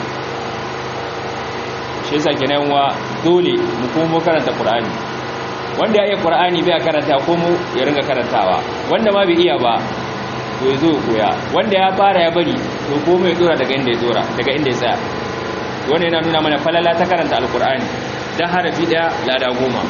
S1: shi yasa kenan wa dole mu kuma karanta qur'ani wanda ya iya qur'ani bai karanta ko mu ya ringa karantawa wanda ma bai iya ba to ya zo koya wanda ya fara ya bari to ko mai dora daga inda ya dora daga inda ya tsaya wannan yana nuna mana falala ta karanta alqur'ani dan harafi daya lada goma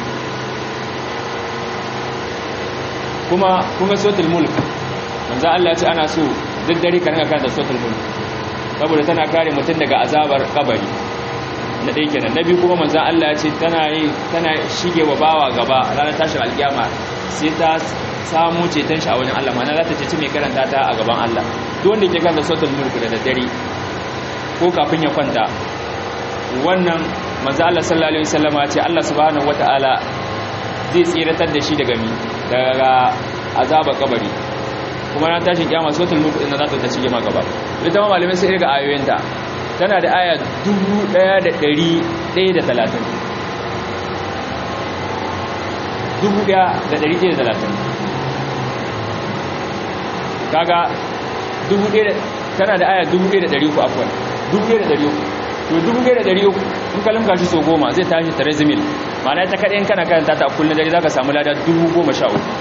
S1: kuma kuma suratul mulk manzo Allah ya ce ana so duk dare ka ringa karanta suratul mulk saboda tana kare mutum daga azabar kabari na ɗaya kenan na biyu kuma manzo Allah ya ce tana yi tana shige wa bawa gaba ranar tashin alkiyama sai ta samu ceton shi a wajen Allah mana za ta ceci mai karanta ta a gaban Allah duk wanda ke karanta suratul mulk da daddare ko kafin ya kwanta wannan manzo Allah sallallahu alaihi wasallam ya ce Allah subhanahu wataala zai tsiratar da shi daga mi daga azaba kabari kuma ran tashin kiyama suratul mulk din za ta shige ma gaba ita ma malamai sai ga ayoyinta tana da aya 1130 1130 kaga dubu ɗaya tana da aya dubu ɗaya da ɗari uku afuwan dubu ɗaya da ɗari uku to dubu ɗaya da ɗari uku in ka limka shi so goma zai tashi tare zimil ma'ana ta kaɗai in kana karanta ta kullum dare za ka samu lada dubu goma sha uku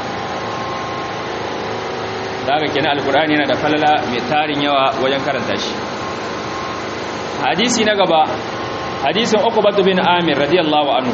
S1: da haka kenan alkur'ani yana da falala mai tarin yawa wajen karanta shi hadisi na gaba hadisin uqbatu bin amir radiyallahu anhu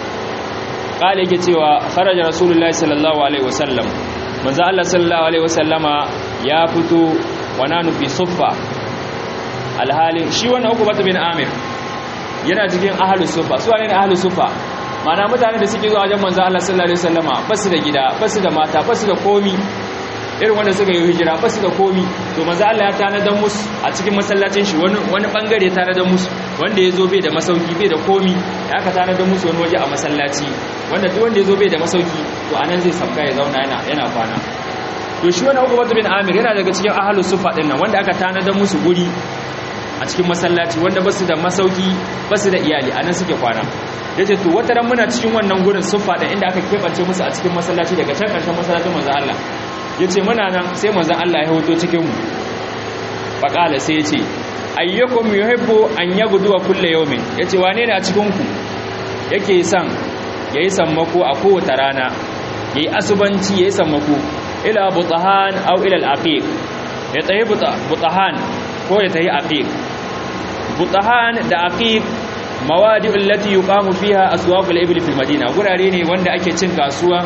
S1: qala yake cewa kharaja rasulullahi sallallahu alaihi wasallam manzo Allah sallallahu alaihi wasallama ya fito wa nanu fi suffa alhalin shi wannan uqbatu bin amir yana cikin ahlus suffa su ne ahlus suffa mana mutane da suke zuwa wajen manzo Allah sallallahu alaihi wasallama basu da gida basu da mata basu da komi irin wanda suka yi hijira basu da komi to manzo Allah ya tanadar musu a cikin masallacin shi wani wani bangare ya tanadar musu wanda ya zo bai da masauki bai da komi ya aka tanadar musu wani waje a masallaci wanda duk wanda ya zo bai da masauki to anan zai sabka ya zauna yana yana kwana to shi wani Uqbah bin Amir yana daga cikin ahlus sufa din nan wanda aka tanadar musu guri a cikin masallaci wanda basu da masauki basu da iyali anan suke kwana yace to wata ran muna cikin wannan gurin sufa din inda aka kebance musu a cikin masallaci daga can karshen masallacin manzo Allah yace muna nan sai manzo Allah ya hoto cikin mu faqala sai yace ayyukum yuhibbu an yaghdu kullu yawmin yace wane ne a cikin ku yake son yayi sammako a kowace rana yayi asubanci yayi sammako ila butahan aw ila al-aqiq ya tayi butahan ko ya tayi aqiq butahan da aqiq mawadi allati yuqamu fiha aswaq al-ibl fi al-madina gurare ne wanda ake cin kasuwa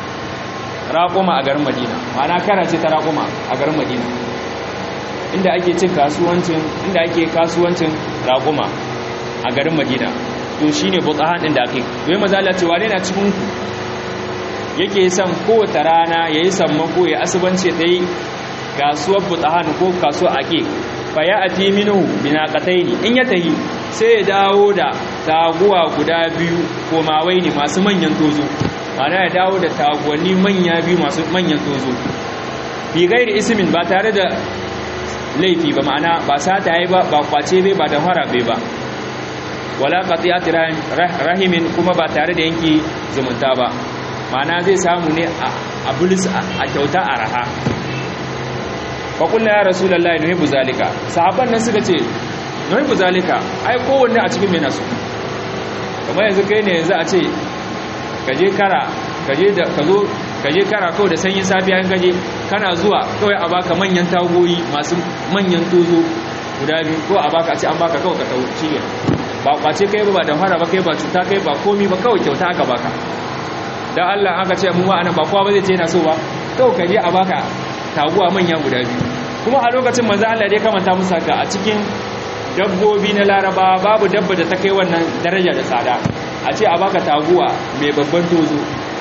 S1: raquma a garin Madina ma'ana kana ce ta raquma a garin Madina inda ake cin kasuwancin inda ake kasuwancin raquma a garin Madina to shine butahan din da aqiq wai maza Allah ce wane na cikin ku yake son kowace rana ya yi sammako ya asibance ta yi kasuwar butahan ko kasuwar ake fa ya ati minu binaqatai ne in ya tahi sai ya dawo da taguwa guda biyu ko mawai ne masu manyan tozo mana ya dawo da taguwanni manya biyu masu manyan tozo bi gairi ismin ba tare da laifi ba ma'ana ba sata yi ba ba kwace bai ba da harabe ba wala qati'at rahimin kuma ba tare da yanki zumunta ba mana zai samu ne a bulis a kyauta a raha faƙulla ya rasu lallai nuhibu zalika sahabban nan suka ce nuhibu zalika ai kowanne a cikin mai nasu kamar yanzu kai ne yanzu a ce kaje kara kaje da ka zo kaje kara kawai da sanyin safiya in kaje kana zuwa kawai a baka manyan tagoyi masu manyan tozo guda biyu ko a baka a ce an baka kawai ka tau shi ba kwace kai ba da fara ba kai ba cuta kai ba komi ba kawai kyauta aka baka dan Allah aka ce mu wa'ana ba kowa ba zai ce yana so ba kawai ka je a baka taguwa manya guda biyu kuma a lokacin manzo Allah dai kamanta musu haka a cikin dabbobi na laraba babu dabba da ta kai wannan daraja da tsada a ce a baka taguwa mai babban tozo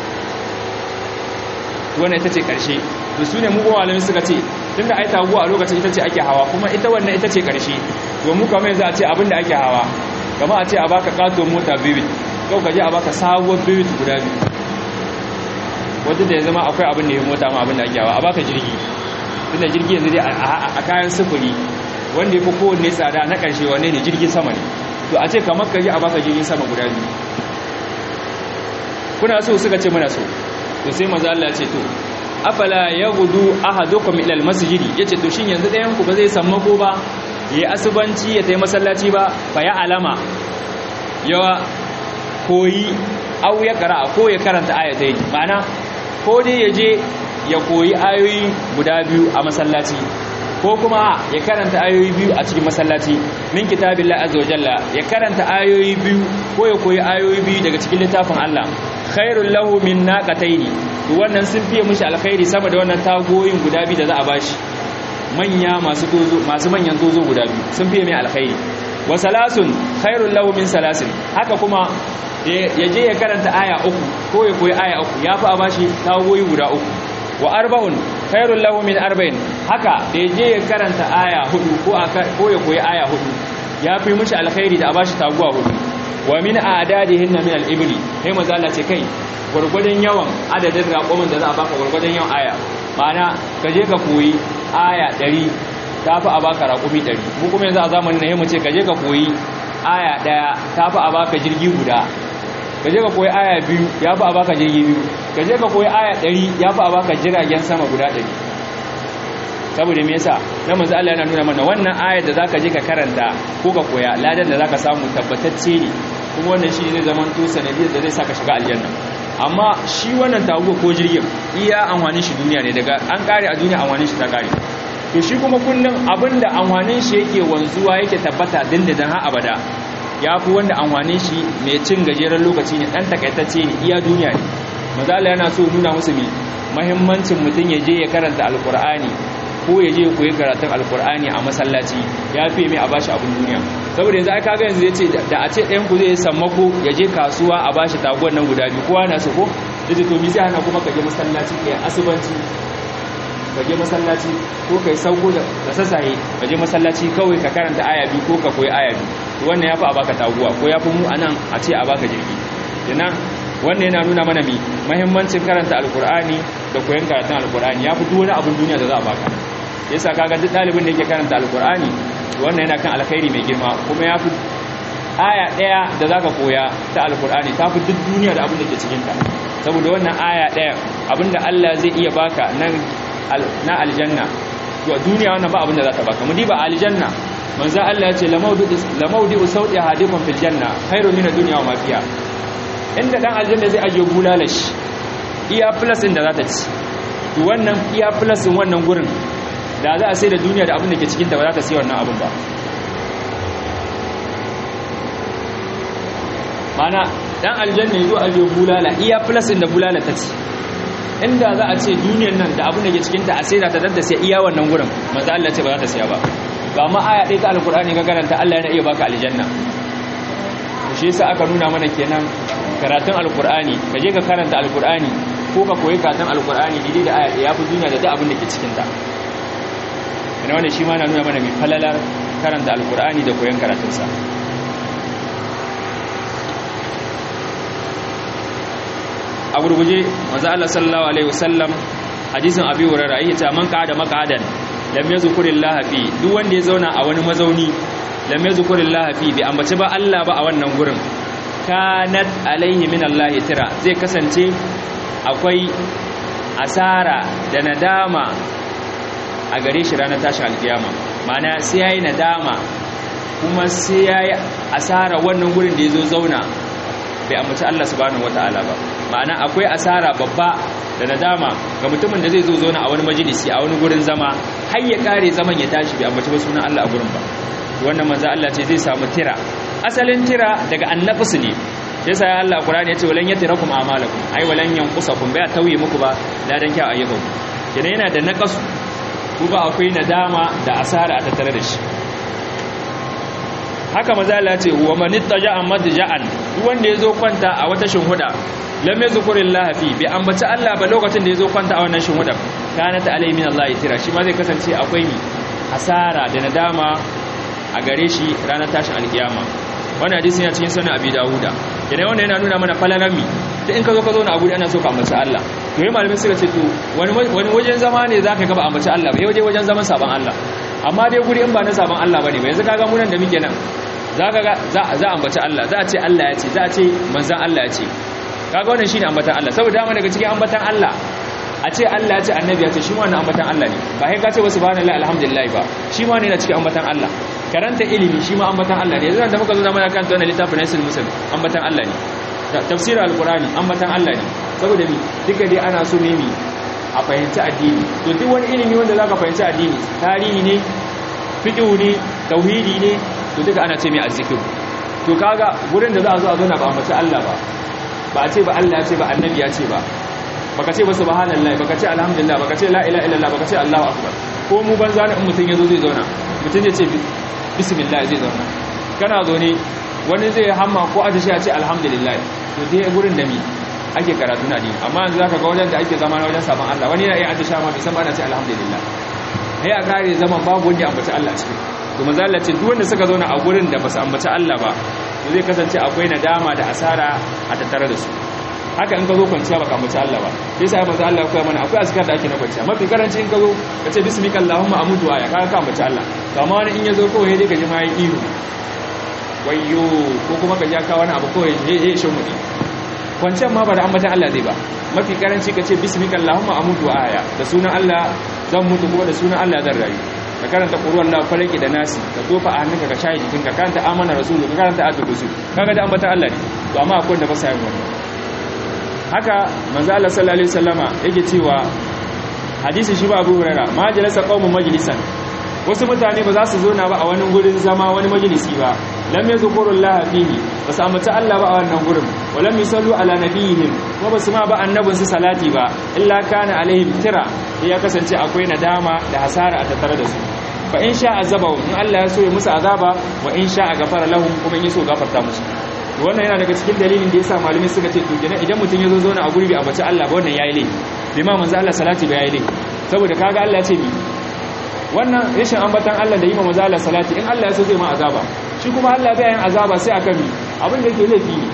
S1: wannan ita ce karshe to su ne mugun malamin suka ce tunda ai taguwa a lokacin ita ce ake hawa kuma ita wannan ita ce karshe to mu kamar yanzu a ce abin da ake hawa kama a ce a baka katon mota bibit yau ka je a baka sabuwar bibit guda biyu wadda da ya zama akwai abin da ya mota ma abin da ake hawa a baka jirgi tunda jirgi yanzu dai a kayan sufuri wanda ya fi kowanne tsada na ƙarshe wanne ne jirgin sama ne to a ce kamar ka je a baka jirgin sama guda biyu kuna so suka ce muna so to sai maza Allah ce to afala yaghdu ahadukum ila almasjid yace to shin yanzu ɗayan ku ba zai sammako ba yayi asubanci ya tayi masallaci ba fa ya alama yawa koyi au ya qara ko ya karanta ayatai ma'ana ko dai ya je ya koyi ayoyi guda biyu a masallaci ko kuma ya karanta ayoyi biyu a cikin masallaci min kitabillahi azza wa jalla ya karanta ayoyi biyu ko ya koyi ayoyi biyu daga cikin littafin Allah khairul lahu min naqataini to wannan sun fiye mishi alkhairi sama da wannan tagoyin guda biyu da za a bashi manya masu tozo masu manyan tozo guda biyu sun fiye mai alkhairi wa salasun khairul lahu min salasin haka kuma ya je ya karanta aya uku ko ya koyi aya uku ya fi a bashi tagoyi guda uku wa arba'un khairul lahu min arba'in haka da je ya karanta aya hudu ko ko ya koyi aya hudu ya fi mishi alkhairi da a bashi taguwa hudu wa min a'dadihin min al-ibli sai manzo Allah ce kai gurgurdan yawan adadin raƙumin da za a baka gurgurdan yawan aya ma'ana ka je ka koyi aya 100 tafi a baka raƙumi 100 mu kuma yanzu a zamanin nan mu ce ka je ka koyi aya daya tafi a baka jirgi guda ka je ka koyi aya biyu ya fi a baka jirgi biyu ka je ka koyi aya ɗari ya fi a baka jiragen sama guda ɗari saboda me yasa na manzo Allah yana nuna mana wannan ayar da zaka je ka karanta ko ka koya ladan da zaka samu tabbatacce ne kuma wannan shi zai zama to sanadiyar da zai saka shiga aljanna amma shi wannan taguwa ko jirgin iya amfanin shi duniya ne daga an kare a duniya amfanin shi ta kare to shi kuma kullum abinda amfanin shi yake wanzuwa yake tabbata dindindin har abada ya fi wanda amfanin shi mai cin gajeren lokaci ne dan takaitacce ne iya duniya ne mazala yana so nuna musu mai mahimmancin mutum ya je ya karanta alkur'ani ko ya je koyi karatun alkur'ani a masallaci ya fi mai a bashi abin duniya saboda yanzu ai kaga yanzu yace da a ce ɗayan ku zai sammako ya je kasuwa a bashi taguwar nan guda biyu kowa na so ko yace to mi sai hana kuma ka je masallaci kai asubanci ka je masallaci ko kai sauko da sassaye ka je masallaci kawai ka karanta aya biyu ko ka koyi aya biyu wannan ya fi a baka taguwa ko ya fi mu anan a ce a baka jirgi kenan wannan yana nuna mana mi mahimmancin karanta alkur'ani da koyon karatun alkur'ani ya fi duk wani abin duniya da za a baka yasa kaga duk ɗalibin da yake karanta alkur'ani wannan yana kan alkhairi mai girma kuma ya fi aya ɗaya da za ka koya ta alkur'ani ta fi duk duniya da abin da ke cikinta saboda wannan aya ɗaya abin da allah zai iya baka na aljanna to duniya wannan ba abin da za ta baka mu diba aljanna manzo Allah ya ce lamaudi'u sauti hadikum fil janna khairu min ad-dunya wa ma fiha inda dan aljanna zai ajiye bulalashi iya plus din da za ta ci to wannan iya plus din wannan gurin da za a sai da duniya da abin da ke cikin ta ba za ta sai wannan abin ba mana dan aljanna yazo ajiye bulala iya plus din da bulala ta ci inda za a ce duniyar nan da abin da ke cikin ta a sai da ta dadda sai iya wannan gurin manzo Allah ce ba za ta siya ba ba ma aya ɗaya ta alkur'ani ga karanta Allah yana iya baka aljanna shi yasa aka nuna mana kenan karatun alkur'ani ka je ka karanta alkur'ani ko ka koyi karatun alkur'ani daidai da aya ya fi duniya da duk abin da ke cikin ta ina wannan shi ma na nuna mana mai falalar karanta alkur'ani da koyon karatunsa a gurguje manzo Allah sallallahu alaihi wasallam hadisin abi hurairah yake ta man qa'ada maq'adan lam yazkurillaha fi duk wanda ya zauna a wani mazauni lam yazkurillaha fi bi ambaci ba Allah ba a wannan gurin kanat alaihi min Allah tira zai kasance akwai asara da nadama a gare shi ranar tashin alkiyama ma'ana sai yayi nadama kuma sai yayi asara wannan gurin da yazo zauna bai ambaci Allah subhanahu wataala ba ma'ana akwai asara babba da nadama ga mutumin da zai zo zauna a wani majalisi a wani gurin zama har ya kare zaman ya tashi bai ambaci ba sunan Allah a gurin ba wannan manzo Allah ce zai samu tira asalin tira daga annafsu ne yasa ya Allah Qur'ani yace walan yatirakum a'malakum ai walan yanqusakum bai tauye muku ba ladan kyau ayyukan kenan yana da naqasu kuma akwai nadama da asara a tattare da shi haka maza Allah ce wa man ittaja'a madja'an duk wanda yazo kwanta a wata shinhuda lam yazkurillaha fi bi ambaci Allah ba lokacin da yazo kwanta a wannan shinhuda kanat alai min Allah tira shi ma zai kasance akwai mi asara da nadama a gare shi ranar tashin alkiyama wannan hadisi yana cikin sunan Abi Dawuda idan wannan yana nuna mana falalan mi da in ka zo ka zo na abu ana so ka ambaci Allah to yi malamin suka ce to wani wani wajen zama ne zaka ga ba ambaci Allah ba yaje wajen zaman saban Allah amma dai guri in ba na saban Allah bane ba yanzu kaga mu nan da muke nan zaka ga za za ambaci Allah za a ce Allah ya ce za a ce manzon Allah ya ce kaga wannan shine ambatan Allah saboda dama daga cikin ambatan Allah a ce Allah ya ce annabi ya ce shi ma wannan ambatan Allah ne ba sai ka ce wa subhanallahi alhamdulillah ba shi ma ne yana cikin ambatan Allah karanta ilimi shi ma ambatan Allah ne yanzu da muka zo zama kan wannan littafin Nasil Muslim ambatan Allah ne tafsirin alqur'ani ambatan Allah ne saboda mi duka dai ana so ne mi a fahimci addini to duk wani ilimi wanda zaka fahimci addini tarihi ne fiqh ne tauhidi ne to duka ana ce mai azzikir to kaga gurin da za a zo a zo na ba ambaci Allah ba ba a ce ba Allah ya ce ba annabi ya ce ba baka ce ba subhanallahi baka ce alhamdulillah baka ce la ilaha illallah baka ce Allahu akbar ko mu banza ne in mutun yazo zai zauna mutun ya ce bismillah zai zauna kana zo ne wani zai hamma ko aje shi ya ce alhamdulillah to dai gurin da mi ake karatu na dini amma yanzu zaka ga wajen da ake zama na wajen sabon Allah wani yana iya aje shama bai san ba na ce alhamdulillah sai a kare zaman babu wanda ya ambaci Allah cikin to manzo Allah ce duk wanda suka zauna a gurin da ba su ambaci Allah ba to zai kasance akwai nadama da asara a tattare da su haka in ka zo kwanciya baka ambaci Allah ba sai sai manzo Allah ya koya mana akwai azkar da ake na kwanciya mafi karanci in ka zo ka ce bismika allahumma amutu aya ka ka ambaci Allah to amma wani in ya zo kawai dai ka ji ma yi ihu wayyo ko kuma ka ja ka wani abu kawai he he shin mudi kwanciyar ma ba da ambatan Allah zai ba mafi karanci ka ce bismika allahumma amutu aya da sunan Allah zan mutu kuma da sunan Allah zan rayu ka karanta ƙuruwan Allah falaki da nasi ka tofa a hannunka ka shayi jikin ka karanta amana rasulu ka karanta ayatul kursi kaga da ambata Allah ne to amma akwai wanda ba sa yin wannan haka manzo Allah sallallahu alaihi wasallama yake cewa hadisi shi ba Abu Hurairah ma jalasa qaumun majlisan wasu mutane ba za su zo na ba a wani gurin zama wani majalisi ba lam yazkurullaha fihi ba su ambata Allah ba a wannan gurin walam yusallu ala nabiyihim kuma ba su ma ba annabin su salati ba illa kana alaihim tira ya kasance akwai nadama da hasara a tattare da su fa in sha azaba in Allah ya so ya musu azaba wa in sha gafara lahum kuma in yaso gafarta musu to wannan yana daga cikin dalilin da yasa malami suka ce to kenan idan mutum ya zo zauna a guri bai ambaci Allah ba wannan yayi laifi bai ma manzo Allah salati ba yayi laifi saboda kaga Allah ya ce mi wannan rashin ambatan Allah da yi ma manzo Allah salati in Allah ya so zai ma azaba shi kuma Allah bai yin azaba sai akan mi abin da yake laifi ne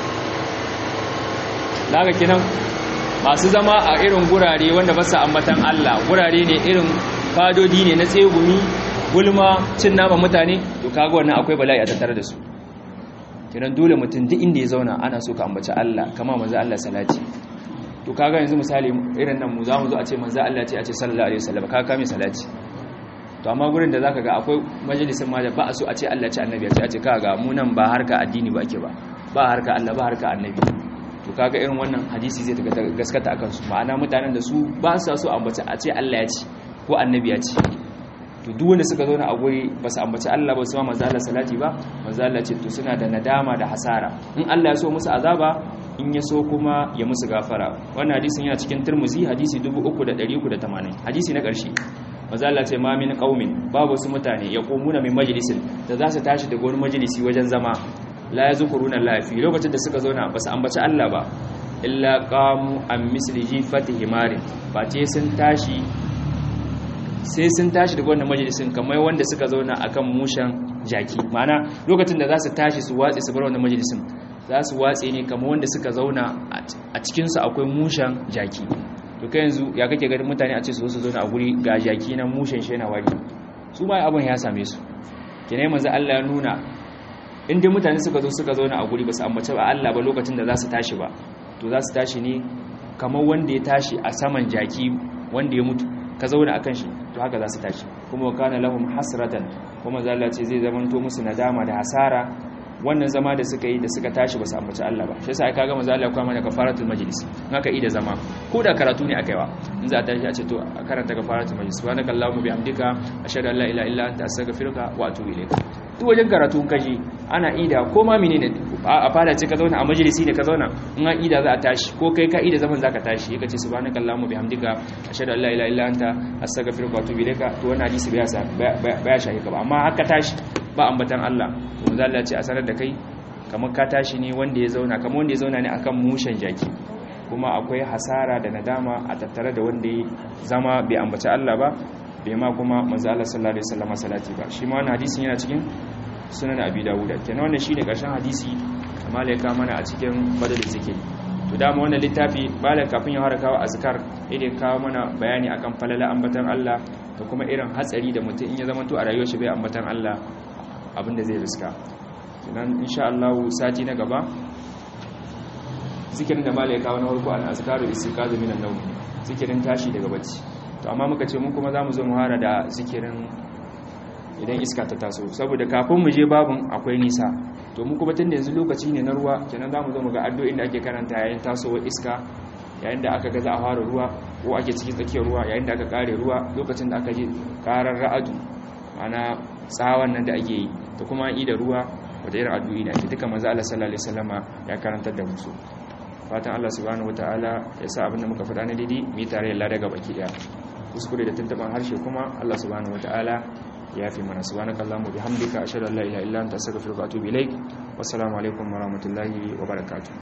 S1: daga kenan masu zama a irin gurare wanda ba su ambatan Allah gurare ne irin fadodi ne na tsegumi gulma cin nama mutane to kaga wannan akwai bala'i a tattare da su kenan dole mutum duk inda ya zauna ana so ka ambaci Allah kama manzo Allah salati to kaga yanzu misali irin nan mu zamu zo a ce manzo Allah ce a ce sallallahu alaihi wasallam kaga kame salati to amma gurin da zaka ga akwai majalisin ma da ba a so a ce Allah ce annabi ya ce a ce kaga mu nan ba harka addini ba ake ba ba harka Allah ba harka annabi to kaga irin wannan hadisi zai gaskata akan su ma'ana mutanen da su ba su so ambaci a ce Allah ya ce ko annabi ya ce to duk wanda suka zauna a guri ba su ambaci Allah ba su ma manzo Allah salati ba manzo Allah ce to suna da nadama da hasara in Allah ya so musu azaba in ya so kuma ya musu gafara wannan hadisin yana cikin Tirmidhi hadisi 3380 hadisi na ƙarshe manzo Allah ce ma min qaumin babu su mutane yaqumuna min majlisin da za su tashi daga wani majalisi wajen zama la yazkuruna Allah fi lokacin da suka zauna ba su ambaci Allah ba illa qamu an misli jifati himari ba ce sun tashi sai sun tashi daga wannan majalisin kamar wanda suka zauna akan mushan jaki ma'ana lokacin da za su tashi su watse su bar wannan majalisin za su watse ne kamar wanda suka zauna a cikinsu akwai mushan jaki to kai yanzu ya kake ganin mutane a ce su zo su zauna a guri ga jaki na mushan shi na wari su ma abin ya same su kenai manzo Allah ya nuna in dai mutane suka zo suka zauna a guri ba su ambace ba Allah ba lokacin da za su tashi ba to za su tashi ne kamar wanda ya tashi a saman jaki wanda ya mutu ka zauna akan shi to haka za su tashi kuma wa kana lahum hasratan kuma zalla ce zai zamanto musu nadama da hasara wannan zama da suka yi da suka tashi ba su ambaci Allah ba shi yasa ai kaga manzo Allah ya kuma da kafaratul majlis in aka yi da zama ko da karatu ne akaiwa in za a tashi a ce to a karanta kafaratul majlis subhanakallahumma bihamdika ashhadu an la ilaha illa anta astaghfiruka wa atubu ilayk duk wajen karatu ka je ana ida ko ma menene a fara ce ka zauna a majalisi ne ka zauna in an ida za a tashi ko kai ka ida zaman zaka tashi yaka ce subhanaka allahumma bihamdika ashhadu an la ilaha illa anta astaghfiruka wa atubu ilaika to wannan hadisi bai sa baya shahi ka ba amma haka tashi ba ambatan Allah to manzo Allah ce a sanar da kai kamar ka tashi ne wanda ya zauna kamar wanda ya zauna ne akan mushen jaki kuma akwai hasara da nadama a tattare da wanda ya zama bai ambaci Allah ba bai ma kuma manzo Allah sallallahu alaihi wasallam salati ba shi ma wannan hadisin yana cikin sunan Abi Dawud kenan wannan shine karshen hadisi amma ya ka mana a cikin badal zikiri to dama wannan littafi bala kafin ya fara kawo azkar idan kawo mana bayani akan falala ambatan Allah da kuma irin hatsari da mutum in ya zama to a rayuwar shi bai ambatan Allah abinda zai riska kenan insha Allah sati na gaba zikirin da malai kawo na farko an azkaru istiqazu minan nawm zikirin tashi daga bacci to amma muka ce mun kuma zamu zo mu hara da zikirin idan iska ta taso saboda kafin mu je babun akwai nisa to mu kuma tunda yanzu lokaci ne na ruwa kenan zamu zo mu ga addu'o'in da ake karanta yayin tasowar iska yayin da aka ga za a fara ruwa ko ake cikin tsakiyar ruwa yayin da aka kare ruwa lokacin da aka ji karar ra'adu ana tsawon nan da ake yi da kuma yi da ruwa wata irin addu'i ne ake duka manzo Allah sallallahu alaihi wasallama ya karantar da musu fatan Allah subhanahu wataala ya sa abinda muka faɗa na daidai mu yi tare da daga baki daya kuskure da tuntuban harshe kuma Allah subhanahu wataala ya fi mana subhanakallahumma bihamdika ashhadu an la ilaha illa anta astaghfiruka wa atubu ilaik wassalamu alaikum warahmatullahi wabarakatuh